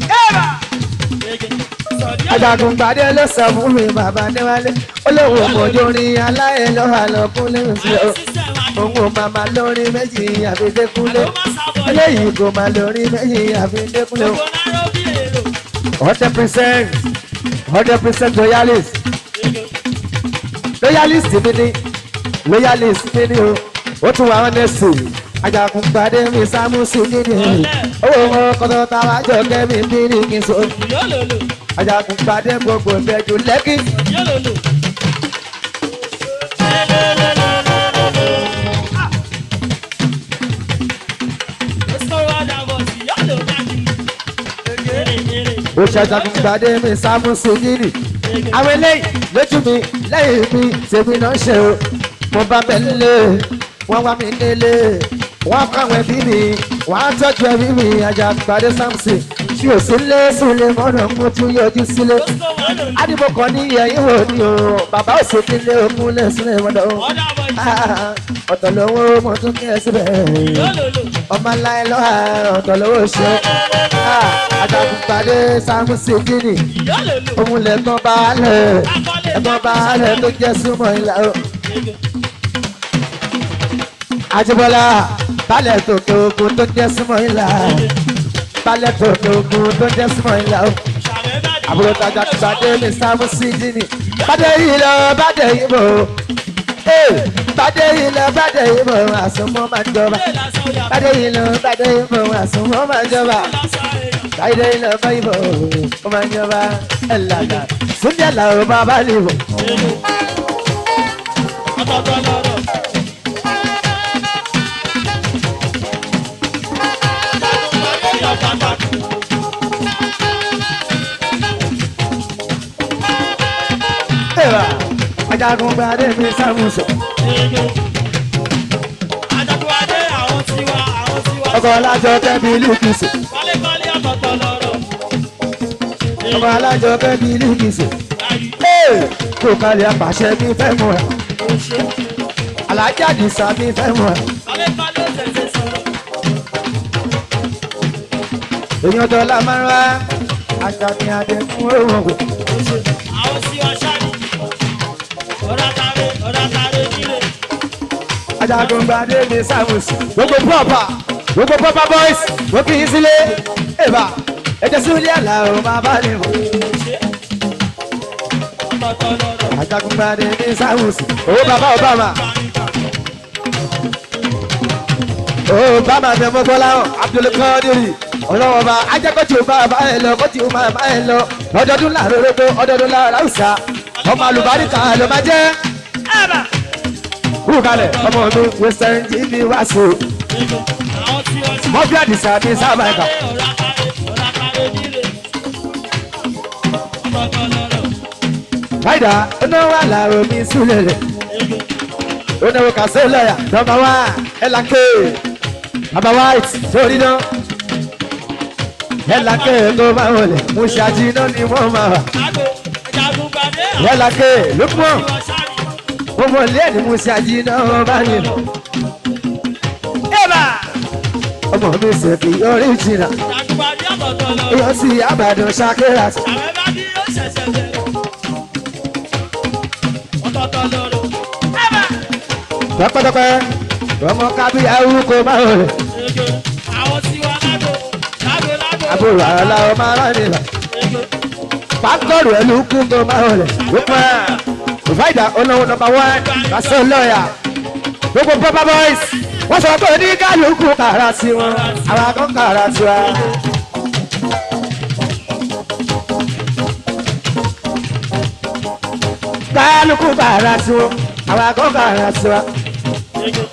ajagun gbadé ló sọ fún mi bàbá níwálé ó lóun òmòjú orin aláyẹ̀ lọ́wọ́ àlọ́kún lẹ́yìn sílẹ̀ o òun ò máa ma lórí méjì àfidékúnlé eléyìí kò máa lórí méjì àfidékúnlé o. hundred percent hundred percent loyalist loyalist mi ni loyalist mi ni o ó tún wà ọ́nẹ́sì ajagun gbadé mi sámúsù nínú owó wọn kọ́tọ́ táwa jọ kẹ́mi bí ní kí n so ajagun gbadé gbogbo ìfẹ́jú lẹ́kì. ó ṣàjàgùn gbàdé mi sámúsù nínú àwọn eléyìí lójú mi lẹ́yìn mi tèmi náà ṣe o mo bá bẹ̀ nílé wọ́n wá mi nílé wọ́n kọ́ àwọn ẹbí mi wọ́n á tọ́jú ẹbí mi àjàgbàdé samson tí ò sí lé sílé mọ́nà mo tún yọjú sílé ádìbò kan ní ẹ̀yìn wò ni o bàbá ò sí nílé ogún lé sílé mọ́nà o ọ̀tọ̀ lówó mo tún kí ẹ síbẹ̀ ọmọ láyé lọ́wọ́ ọ̀tọ̀ lówó ṣe àjàgbàdé samson gíní òun lẹ́gbọ́n baálẹ̀ ẹ̀gbọ́n baálẹ̀ tó jẹ́ súnmọ́ ìlà o. Àjíbọ́lá balẹ̀ tòkè ogun tó jẹ́ súnmọ́ ìlà balẹ̀ tòkè ogun tó jẹ́ súnmọ́ ìlà o. àbúrò tajà gbàdé mi sáfù sí jíní bàdé yìí lọ bàdé yìí bò bàdé yìí lọ bàdé yìí bò àsomọ́ máa jọba bàdé yìí lọ bàdé yìí bò àsomọ́ máa jọba bàdé yìí lọ bàdé yìí bò ó máa jọba ẹ̀ lànà súnjẹ́ làwọn bàbá lè bò. Eva, ajagun gbadé mi sámúsọ. Ọkọ̀ alájọ kẹ́bi lùkìsì. Ọkọ̀ alájọ kẹ́bi lùkìsì. Kò kalẹ̀ apàṣẹ mi fẹ́ mú ẹ. Alájà Dìsá mi fẹ́ mú ẹ. Èèyàn dọ́là máa ń wá. Àjà ni adé fún òun ògùn. ajagun gbadé mi samus gbogbo pọpà gbogbo pọpà boys wọ́n kì í sílé ẹ̀bà ẹ̀jẹ̀ sílé àlà ò máa bá lè mọ̀. ajagun gbadé mi samus owó bàbá obama obama ní ọmọ bọ́lá abdulkadiri ọlọ́wọ́ bá ajakọ́tì ó máa bá ẹ lọ kọ́tì ó máa bá ẹ lọ ọdọọdún láàárọ̀ rẹ́gbẹ́ ọdọọdún láàárọ̀ àwùsá ọmọ àlùbáríkà ló máa jẹ́ kú kalẹ̀ ọmọ mi western gb wá sí i mọ́fí àdìsá ní sábà ẹ̀ka. Fáìdà onáwó àlàrò mi súlẹ̀ rẹ̀. Onáwó kàṣẹ́ lọ́yà nọmba wá ẹ̀làkè. Bàbá white sórí náà. Ẹ̀làkè tó máa wọlé. Mo ṣàjì náà ni wọ́n máa wà. Ẹ̀làkè lókùmọ̀ gbogbo ilé ẹni mo ṣe àjìnà ọba ni. Ẹ̀bà ọmọ mi ṣe kí orí jìnnà. ọ̀tọ̀ọ̀tọ̀ lọ. èèyàn sì àbàdàn ṣàkérà sí. Àwẹ̀ bá bí ó ṣẹ̀ṣẹ̀ bẹ̀rẹ̀. Ọ̀tọ̀ọ̀tọ̀ lọ́rọ̀. Ẹ̀bà. pẹ́pẹ́pẹ́ ọmọ kábíyà orúkọ máa ń rẹ̀ Ege. Àwọn tiwa lágbo. Lágbo lágbo. àbúrò àlà ọmọ aráàlú pàtọ́rù ẹlú kú tó máa ń rẹ̀ wípé ìfáìdà olówó nọmba wán kásán lọ́ọ̀yà gbogbo pọ́pá boys wọ́n sọ pé ní kálukú kàrà sí wọn àwọn akọ́ kàrà sí wa. kálukú kàrà sí wọn àwọn akọ́ kàrà sí wa. Ege.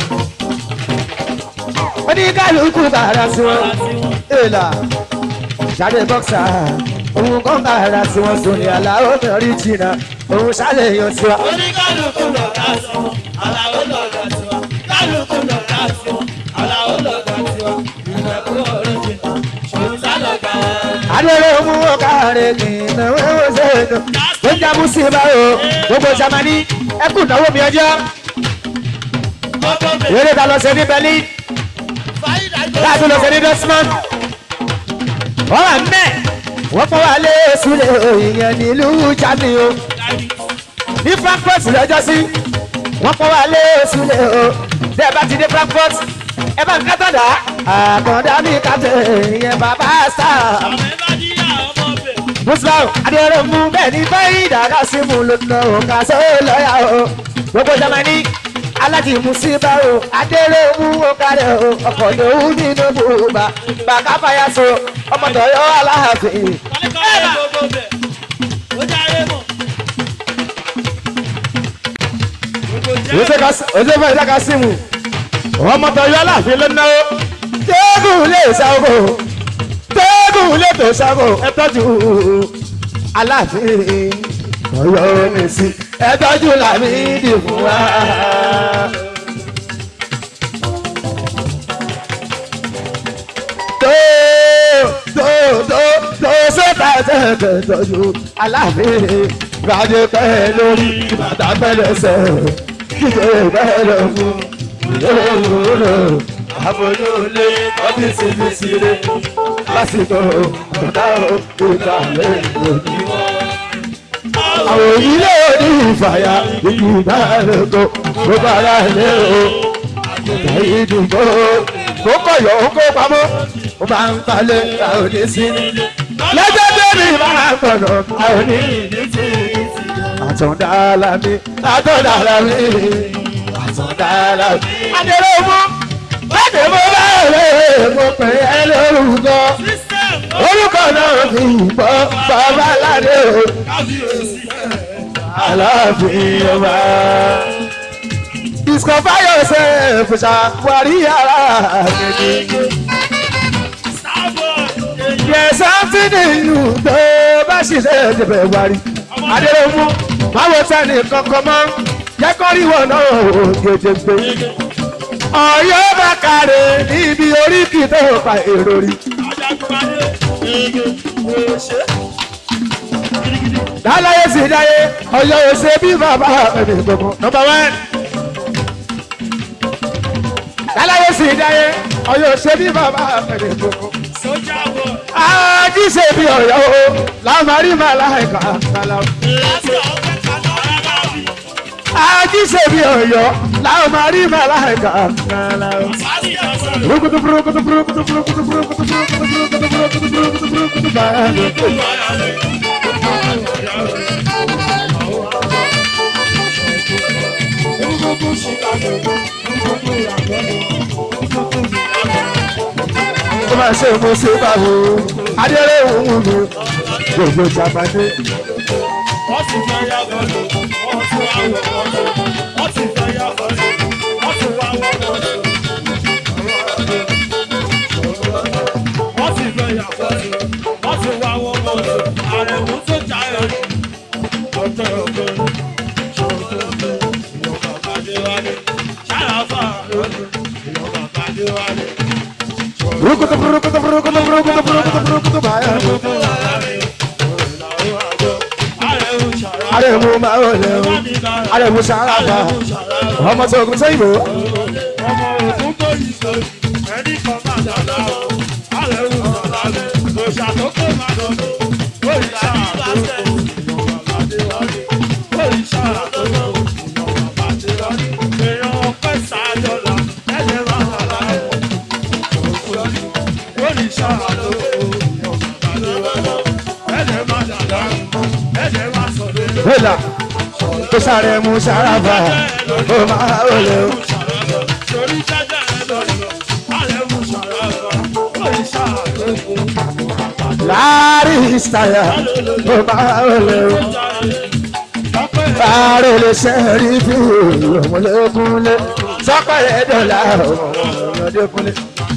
ó ní kálukú kàrà sí wọn. Ara tí wọ́n. èèlà ṣáde bọ́ksà òun kọ́ kàrà sí wọn sùn ní aláwọ̀ mẹ́rin jìnnà òun ṣàlẹ̀ yọ sí wa. Oníkálukú lọ̀gá tiwọn. Àlàó lọ̀gá tiwa. Kálukú lọ̀gá tiwọn. Àlàó lọ̀gá tiwa. Ìrẹ̀kú ọ̀rẹ́jìnà. Ṣòwò lọ̀gá wọn. adúlé mú ọkàrẹ kìnnà wẹ́wọ́ sẹ́nu ló ń jábú sí ibà o gbogbo jamani ẹkùn náwó mi ọjọ́ Gbogbo bẹ̀. eré ta lọ sí ní berlin láti lọ sí ní dortmund wọ́n wà mẹ́ wọ́n fọ́ wa lé sílẹ̀ ìyẹn nílùú germany o ní frankfurt lọ́jọ́ sí wọ́n fọ́ wa lé sílẹ̀ o tẹ́ ẹ bá ti dé frankfurt ẹ bá ń kátó dá àkàndá mi kàtẹ́ ìyẹn bàbá star Àwẹ̀ bá díyà ọmọ bẹ̀. muslim adéyẹrẹ mú bẹ́ẹ̀ ní báyìí dàgbà sí mu lónà òǹkà sọ lọ́yà o gbogbo jamani aláti musiba o adéyẹrẹ mú ọkàrẹ o ọkọ̀ lòun nínú bùbá bàkà fàyàsó ọmọ tọyọ aláàfin Kọ́lékọ́lé gbogbo bẹ̀. Ó jáde mọ̀. Gbogbo jẹ́. oṣù fẹ́ ìdáka sí mu ọmọ tọyọ aláàfin lónà o tẹ́gùn lè sáwọ́ tẹ́gùn lè tó sáwọ́ ẹ tọ́jú aláàfin ọyọ mi sí ẹ tọ́jú làmì dì fún wa. tó tó tó tó sọ́tà tẹ̀tẹ̀ tọ́jú aláàfin gbàdé pẹ́ lórí bàtà pẹ́lẹ́sẹ̀ kíkẹ́ bẹ́ẹ̀ lọ fún ìlú àbójúlé ọ́fíìsì mi sílé lásìkò ọ̀tá òkúta lẹ́yìn àwọn ilé òní ìfàyà ìgbìmọ̀ ẹ̀rọ tó bára lé o àgùntàn ìdìbò kó kọ̀yọ̀ ó kó pamọ́ ó máa ń palẹ̀ àwọn òní sí nílé lọ́jọ́ bẹ́ẹ̀ni máa ń gbọ̀nà àwọn òní ìdí sí àtọ̀dá alámi àtọ̀dá alámi àtọ̀dá alámi. adèrè mú bàtẹ́ mo bá rẹ̀ mo pè é lórúkọ System. orúkọ náà fi bọ́ bàbá aládé o Kábíyèsí. aláàfin ọba. discover yourself ṣàwárí ara kejì. Starboy. There's something in you tó bá ṣiṣẹ́ ìdìbẹ̀ wárí. Adéròmú báwo sẹ́ni kankan mọ́ jẹ́ kó rí wọn náà ò gèdè gbé. Ọ̀yọ́ bá kàrè níbi oríkì tó pa èrò rí. Ajagunmalé. Ege. Òṣè. Dáláyé sì dáyé Ọ̀yọ́ ò ṣe bí bàbá ẹni gbogbo. Nọmba wán. Dáláyé sì dáyé Ọ̀yọ́ ò ṣe bí bàbá ẹni gbogbo. Sójà bọ̀. Ají ṣe bí Ọ̀yọ́ o, lámarí màláìka kàlà. Láti ọ̀pẹ kaná. Arábà bí. Ají ṣe bí Ọ̀yọ́, lámarí màláìka kàlà. Sáàsì ọ̀sán. Burukutu burukutu burukutu burukutu burukutu burukutu burukutu burukutu burukutu burukutu báyìí. Ó máa ṣe mo ṣe báwo, Adéré òun mi, gbogbo ìjàmbáde. Wọ́n ti fẹ́ yá bọ́ọ̀lù. Wọ́n ti wá wọ̀ bọ́ọ̀lù. Wọ́n ti fẹ́ yá bọ́ọ̀lù. Wọ́n ti wá wọ̀ bọ́ọ̀lù. Wọ́n ti fẹ́ yá bọ́ọ̀lù. Wọ́n ti wá wọ̀ bọ́ọ̀lù. Àrẹ̀mú tó jayọ̀ ní. Ọjọ́ ọ̀gbẹ́. Ṣòro ọ̀gbẹ́. Ìyọ̀ bàbá dé wálé. Ṣáyàfà lónìí. Ìyọ̀ bàbá dé wálé. Burukutu burukutu burukutu burukutu burukutu burukutu báyìí. Arẹ̀mú máa ń lẹ̀ o, Arẹ̀mú sàràbà, ọmọ tó kún sẹ́yìn bò. ọmọ òkú tó yìí sọ ẹni kan máa dàda o alẹ́ wù sọ̀lá lẹ̀ kó ṣá wòlà tó sáré mú sáráfà ó máa wọlé o. Torí jájá ẹ lọ́dọ̀, ààrẹ mú ṣàràbà, ó lè ṣàlóyè. láàrin ìsàyà ó máa wọlé o. Fáàrẹ̀ lè ṣe rí bí ọmọlẹ́kúnlé sọ́pẹ̀lẹ̀ dọ̀là ọmọdékúnlé.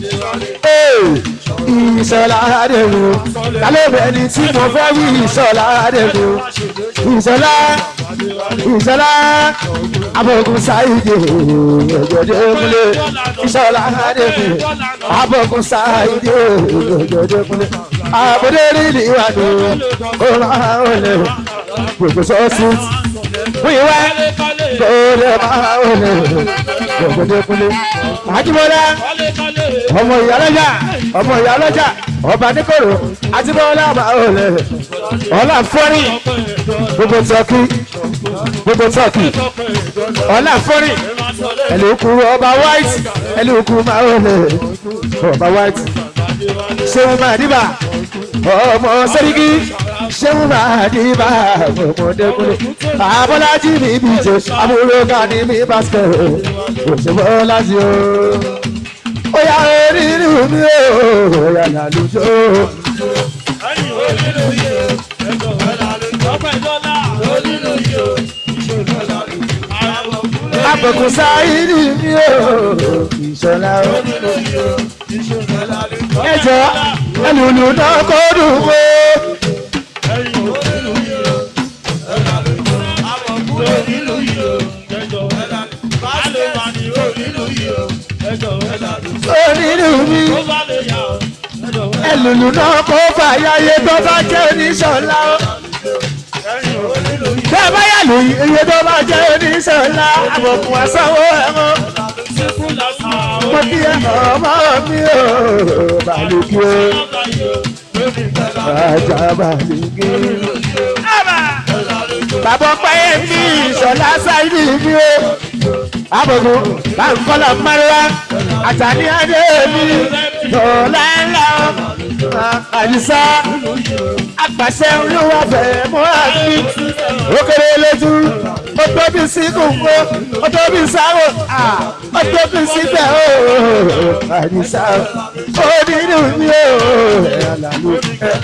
Ìṣọ̀lá Adéwu, kálẹ̀bẹ̀ ni tí mo fẹ́ wí Ìṣọ̀lá Adéwu. Ìṣọ̀lá Ìṣọ̀lá Abọ̀gùn Sáìdì ọjọ́dékúnlé. Ìṣọ̀lá Adéwu, Abọ̀gùn Sáìdì ọjọ́dékúnlé. Àbúdé rí ìwádìí, ó máa ń lè gbogbo sọ́ọ̀sì wíwá kóòlè máa ń lè gbogbo kúlé. àjùmọ̀lá ọmọ ìyálọ́jà ọmọ ìyálọ́jà ọba níkòrò àjùmọ̀lá máa ń lè ọlá fọ́rí gbogbo tọ́kì gbogbo tọ́kì ọlá fọ́rí ẹlòkù ọba white ẹlòkù máa ń lè ọba white ṣéun máa dìbà ọmọ sẹ́ríkì ṣéun máa dìbà ọmọdékùnrin abọ́lájí mi bí jẹ amúlò ká ní mi pásítọ̀ òṣèbọ́lájí o. ó yà onírú mi o ó yà lálùjọ. àbùkù sáyidì mi o ìṣọ̀lá o. ẹjọ́ ẹlùlù náà kó dùn mọ́. onírú mi ẹlùlù náà kó fàyàyé tó bá jẹ́ oníṣọ̀lá o. bẹ́ẹ̀ bá yà lù iye tó bá jẹ́ oníṣọ̀lá àbùkù àsanwó ẹ̀wọ̀n. mo kí ẹ ọmọ mi o bàlùkì o ajá bàlùkì. bàbá ọpẹ́ mi ìṣọ̀lá sáyidì mi o abogun bankọlọ mẹrẹwà àtàní adé mi lọlá ńlá àdìsá àgbàṣẹ olúwa bẹ̀rẹ̀ mọ́ra mi ó kéré lójú ó tóbi sí kòkó ó tóbi sáwò ó tóbi síbẹ̀ ó àdìsá ó nínú mi ó àlàlù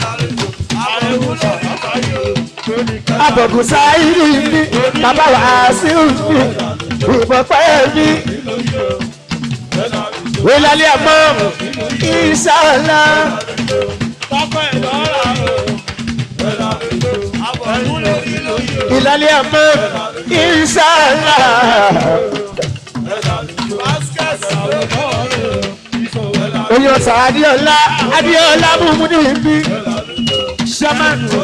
abogun sáyidì mi bàbá wàásù mi ìbọ̀pẹ́ mi. Wílálẹ́ àmọ́ ìṣàlá. Ìlálẹ́ àmọ́ ìṣàlá. Oyè ọ̀sà Adéọlá Adéọlá múmú ní ibi. Ṣámánù.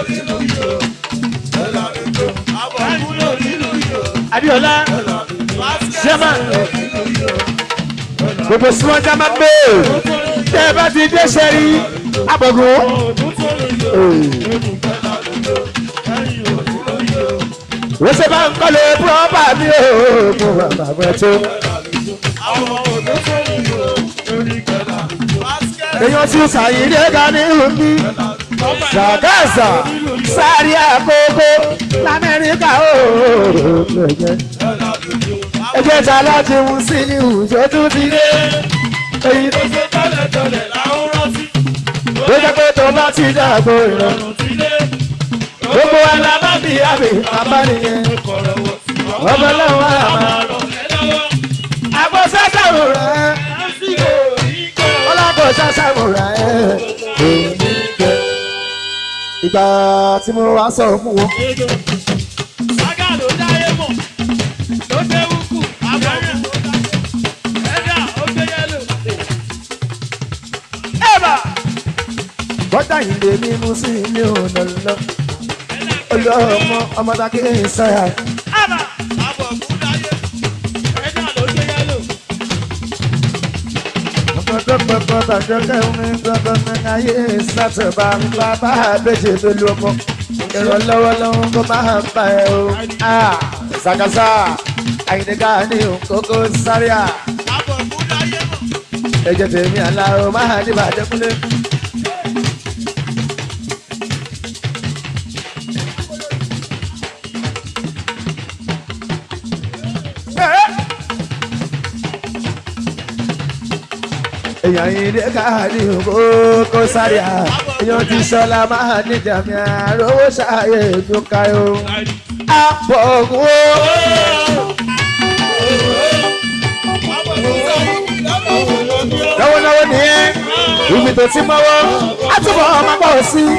Adéọlá jama gbogbo sumọ jama gbé tẹ ẹ bá ti dé sẹrí abọgùn. wọ́n ṣe bá ń kọ́lé pọ́pà mi ò mú bàbá bẹ́ẹ̀ tó. èèyàn ti ṣàyídé ga ní omi ṣàgáṣà sáré àkókò lamẹ́ríkà ó ẹgbẹ́ ta láti mú sí ní ìwùjọ tó ti dé. èyí tó ṣe tọ́lẹ̀ tọ́lẹ̀ láwọn rántí. ló jẹ́ pé tó bá ti dàgbò ìrọ̀rùn ti dé. gbogbo wa la bá bí àbí bàbá nìyẹn. ọmọ lọ́wọ́ àmà. àgbo sásàmù rẹ̀. ọlọ́gọ̀ sásàmù rẹ̀. ìgbà tí mo wá sọ fún wọn. Sága ló dáyé mọ̀, ló dé wúkú, àbọ̀rún, ẹ̀dá ó gbé yẹ́lò. ẹ̀bà. bọ́dà yìí lè mímú sí ilé ọ̀nà lọ. olùọmọ ọmọdé ń sáyà. Àbà àbọ̀kú dáyé, ẹ̀dá ló gbé yẹ́lò. ọ̀pọ̀lọpọ̀ bàjọ́ kẹ́hìn gbọ́dọ̀ ní ayé sátẹ̀bà ń bá bá àbẹ̀jẹ̀ pẹ̀lú ọmọ. ìrànlọ́wọ́ lọ́wọ́ kó máa ń bá ẹ o. ṣàkàṣà àyìnká ní òkókó sáré à. Àbọ̀kú dáyé mọ̀, ẹ̀jẹ̀ tèmi àlá o máa ní bàjẹ́ kúlẹ̀. èèyàn yìí dé káàdì òkú kó sáré à èèyàn ti sọlá máa ní jàmí àrówó ṣàyè tó káyọ. àpò ògùn ó lọ́wọ́lọ́wọ́ nìyẹn ibi tó ti mọ́wọ́ á túbọ̀ ọmọ pọ̀ sí i.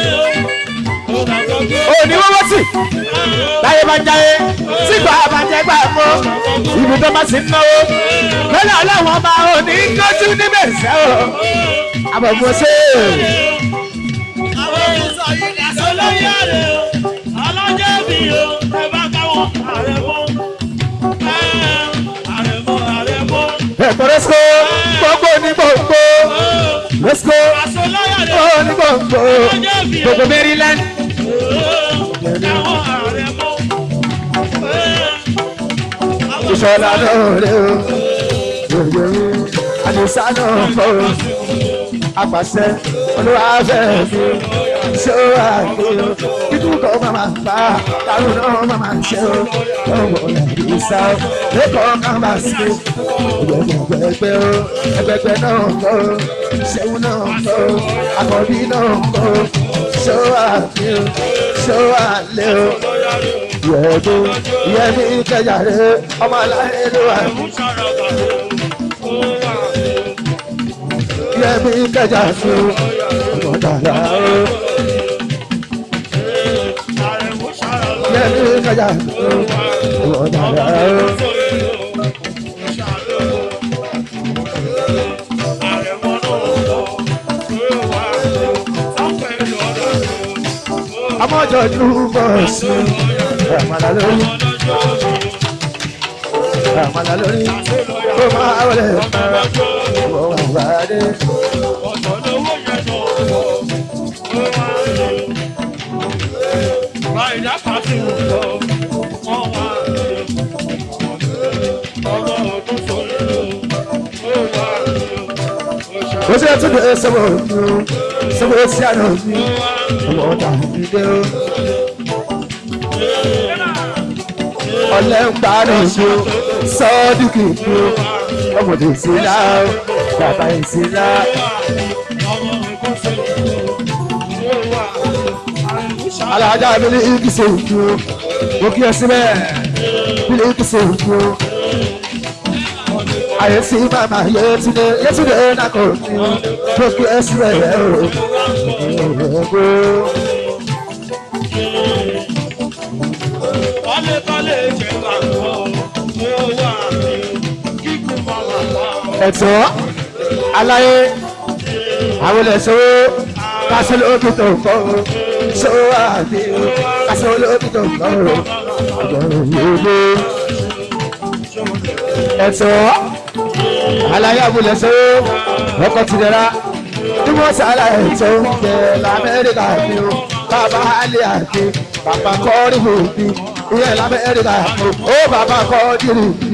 òní wọ́wọ́ tì láyé bá jáyé sígbà àbàjẹ́ gbà mọ́ ibi tó bá sì ń náwó lọ́nà ọlọ́wọ́n ọba òní kọ́jú níbẹ̀ sẹ́ o àbọ̀bọ̀ ṣe ẹ̀kọ́ rẹ́síkò gbogbo ní gbogbo rẹ́síkò gbogbo ní gbogbo gbogbo maryland ìṣọ̀lá náà rẹ̀ o yòyò àdìsá náà fọ́ o apàṣẹ olúwàfẹ́ mi ṣé ó wà ní o kíkú kọ́ máma bá kárùn náà máma ṣe o ọmọ ìsá o lẹ́kọ̀ọ́ kan bá sí o ẹgbẹgbẹgbẹ o ẹgbẹgbẹ náà kọ́ o ṣẹ́wó náà kọ́ o àkọ́bí náà kọ́ o ṣé ó wà ní o ṣé ó wà lé o yẹ̀ẹ́dó yẹ̀mí kẹjà rẹ ọmọ aláìní ló wà ní. yẹmi kẹjà fún ọmọdàlá o yẹmi kẹjà fún ọmọdàlá o. amọ̀jọ̀jú bọ̀ sí àmàlà lórí àmàlà lórí ó máa wọlé ọmọ wà dé. ó sì tún lè sọ́wọ́ òun sọ́wọ́ sí àná mi ọmọ ọ̀dà mi dé o. ọ̀lẹ́ ń parí mi o sọ́ọ́dúnkì mi o ọmọdé ìsìlá o bàbá ìsìlá. alájà mi ní ìkìsẹ̀ òkú o mo kí ẹ síbẹ̀ mi ní ìkìsẹ̀ òkú o ayé sí màmá yétúndé yétúndé nàkó mi o mo kí ẹ síbẹ̀ rẹ o. ẹ̀tọ́ aláyé àwọn ẹ̀ṣọ́ kásán lóbi tó kọ́ ṣọ́wọ́ àbí kásán lóbi tó kọ́ ọ̀gbọ̀n ẹ̀tọ́ aláyé àwọn ẹ̀ṣọ́ ọkọ̀ tìrẹ̀ra tí wọ́n sára ẹ̀tọ́ jẹ́ lamẹ́ríkà bí o bàbá alẹ́ àti bàbá kọ́rí òbí ìyẹn lamẹ́ríkà ó bàbá kọ́rí òbí.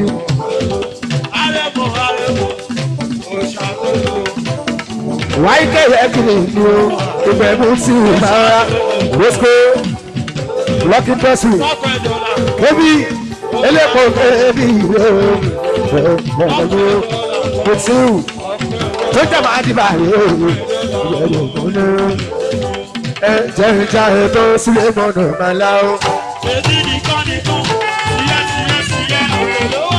wáyé kẹ̀yẹ́ kiri ni o ìgbẹ́ mú sí ìmọ̀ra rosco lucky person ebi elépo ebi o ẹ̀ẹ́dẹ̀gbẹ̀ kò sí o tó jẹ́ máa di báyìí o ìyẹ̀dẹ̀gbẹ̀ ẹ jẹ́ ìjà ètò sílẹ̀ mọ́nà máa lá o. Èdè nìkan nìkan, síyẹ́ síyẹ́ síyẹ́, òkè ló wà.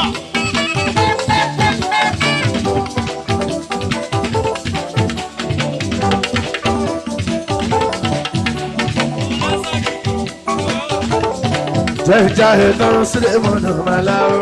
jẹ́ ìjà ètò sílẹ̀ mọ́nà máa lá o.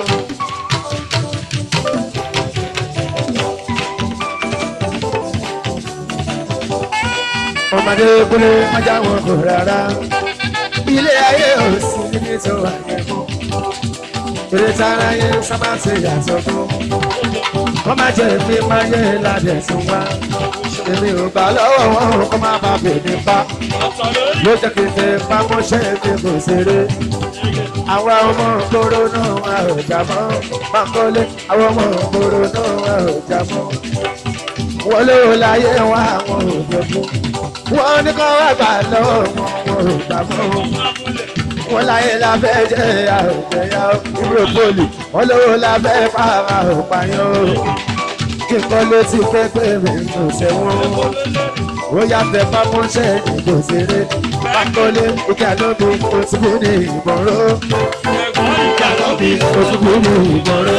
ọmọdé kúlé májá wọn kò rárá ilé ayé ò sí níbi tó wà yẹ̀kọ́ eré tára yẹ sábà ṣe yàtọ̀ fún wọ́n máa jẹ́ èmi máa yẹ ládẹ̀ tún wá èmi ò gbà lọ́wọ́ wọn kó má bá bèbí pa Ọ̀tọ̀ lórí ló jẹ́ kí n ṣe pámọ́ṣẹ́ mi kò ṣeré àwọn ọmọ ògbóró náà wà ò jà mọ́ pákólé àwọn ọmọ ògbóró náà wà ò jà mọ́ wọlé o láyé wọn àwọn òdòdó wọn ní kọ́ wá gbà lọ́wọ́ wọn wọn ò gbà mọ́ wọn láyé lábẹ́ jẹ́ àròjẹyà ìbúrò pólì wọn lówó lábẹ́ pààrà òpàyàn kí n kọ́ létí pẹ́pẹ́ mi kò sẹ́wọ̀n ó yá tẹ fámọ́ṣẹ́ ìbò ṣeré bákọ́lé ìkà lóbi òtúbù ní ìbọ̀rọ̀ ìkà lóbi òtúbù ní ìbọ̀rọ̀.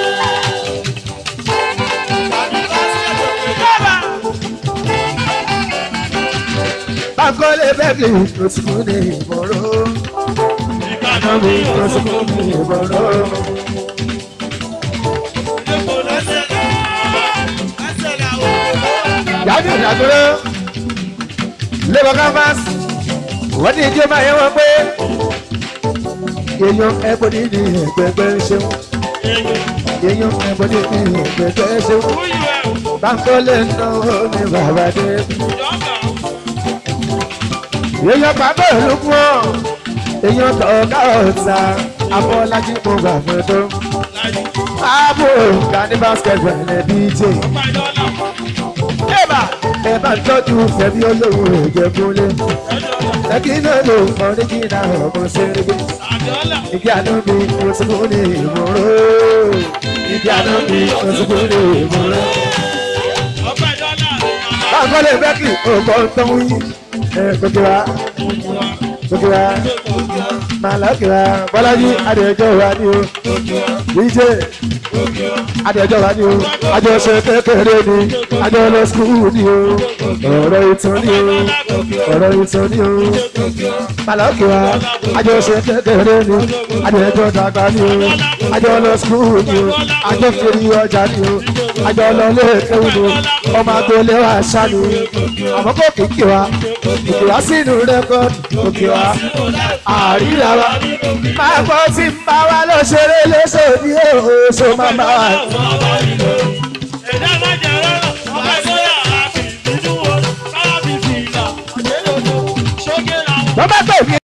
bákọ́lé bẹ́ẹ̀kì òtúbù ní ìbọ̀rọ̀ ìkà lóbi òtúbù ní ìbọ̀rọ̀. yàtọ̀ ìdàgbọ́rọ̀ labour canvas wọ́n ní ìjọba yẹn wọ́n pé èèyàn ẹ̀bọ̀dì ní ẹ̀gbẹ̀gbẹ̀ ṣeun èèyàn ẹ̀bọ̀dì ní ẹ̀gbẹ̀gbẹ̀ ṣeun báńkọ́lé náà ní bàbá dé èèyàn pàbó olùkún ọ̀ èèyàn tọ̀ọ̀ká ọ̀tá abọ́lájí mo gbà fún tó ààbò gani basketball ẹ̀ bj ẹ bá ń tọ́jú fẹ̀mí olówó ìjẹ̀kúnlé ẹ̀kí náà ló mọ nígbìnà ọmọ sẹ́rẹ́gbẹ́ ìgbé àná mi mo ti kún ní ìmúró ìgbé àná mi mo ti kún ní ìmúró. báńkọ́lé bẹ́ẹ̀kì òkò tó ń yí ẹ gbogbo wa gbogbo wa màláàkì wa bọ́lájí adìyẹjọ́ wa ni o dj adìyẹjọ́ wa ni o àjọṣe kékeré ni àjọ lọ skul ni o ọ̀rọ̀ ìtàn ni o ọ̀rọ̀ ìtàn ni o màláàkì wa àjọṣe kékeré ni adìyẹjọ́ dàgbà ni o àjọ lọ skul ni o àjọ fèrè ọjà ni o àjọ lọ lẹ́ẹ̀kẹ́wù ni o ọmọ agboolé wa ṣá ni àmọ́ kò kìkì wa kìkì wa sínú rẹ́kọ̀dì òkè wa àríra wa máa gbọ́ tí ń bá wa lọ ṣeré léṣe ní oṣù máa bá wa. wọ́n bá pè mí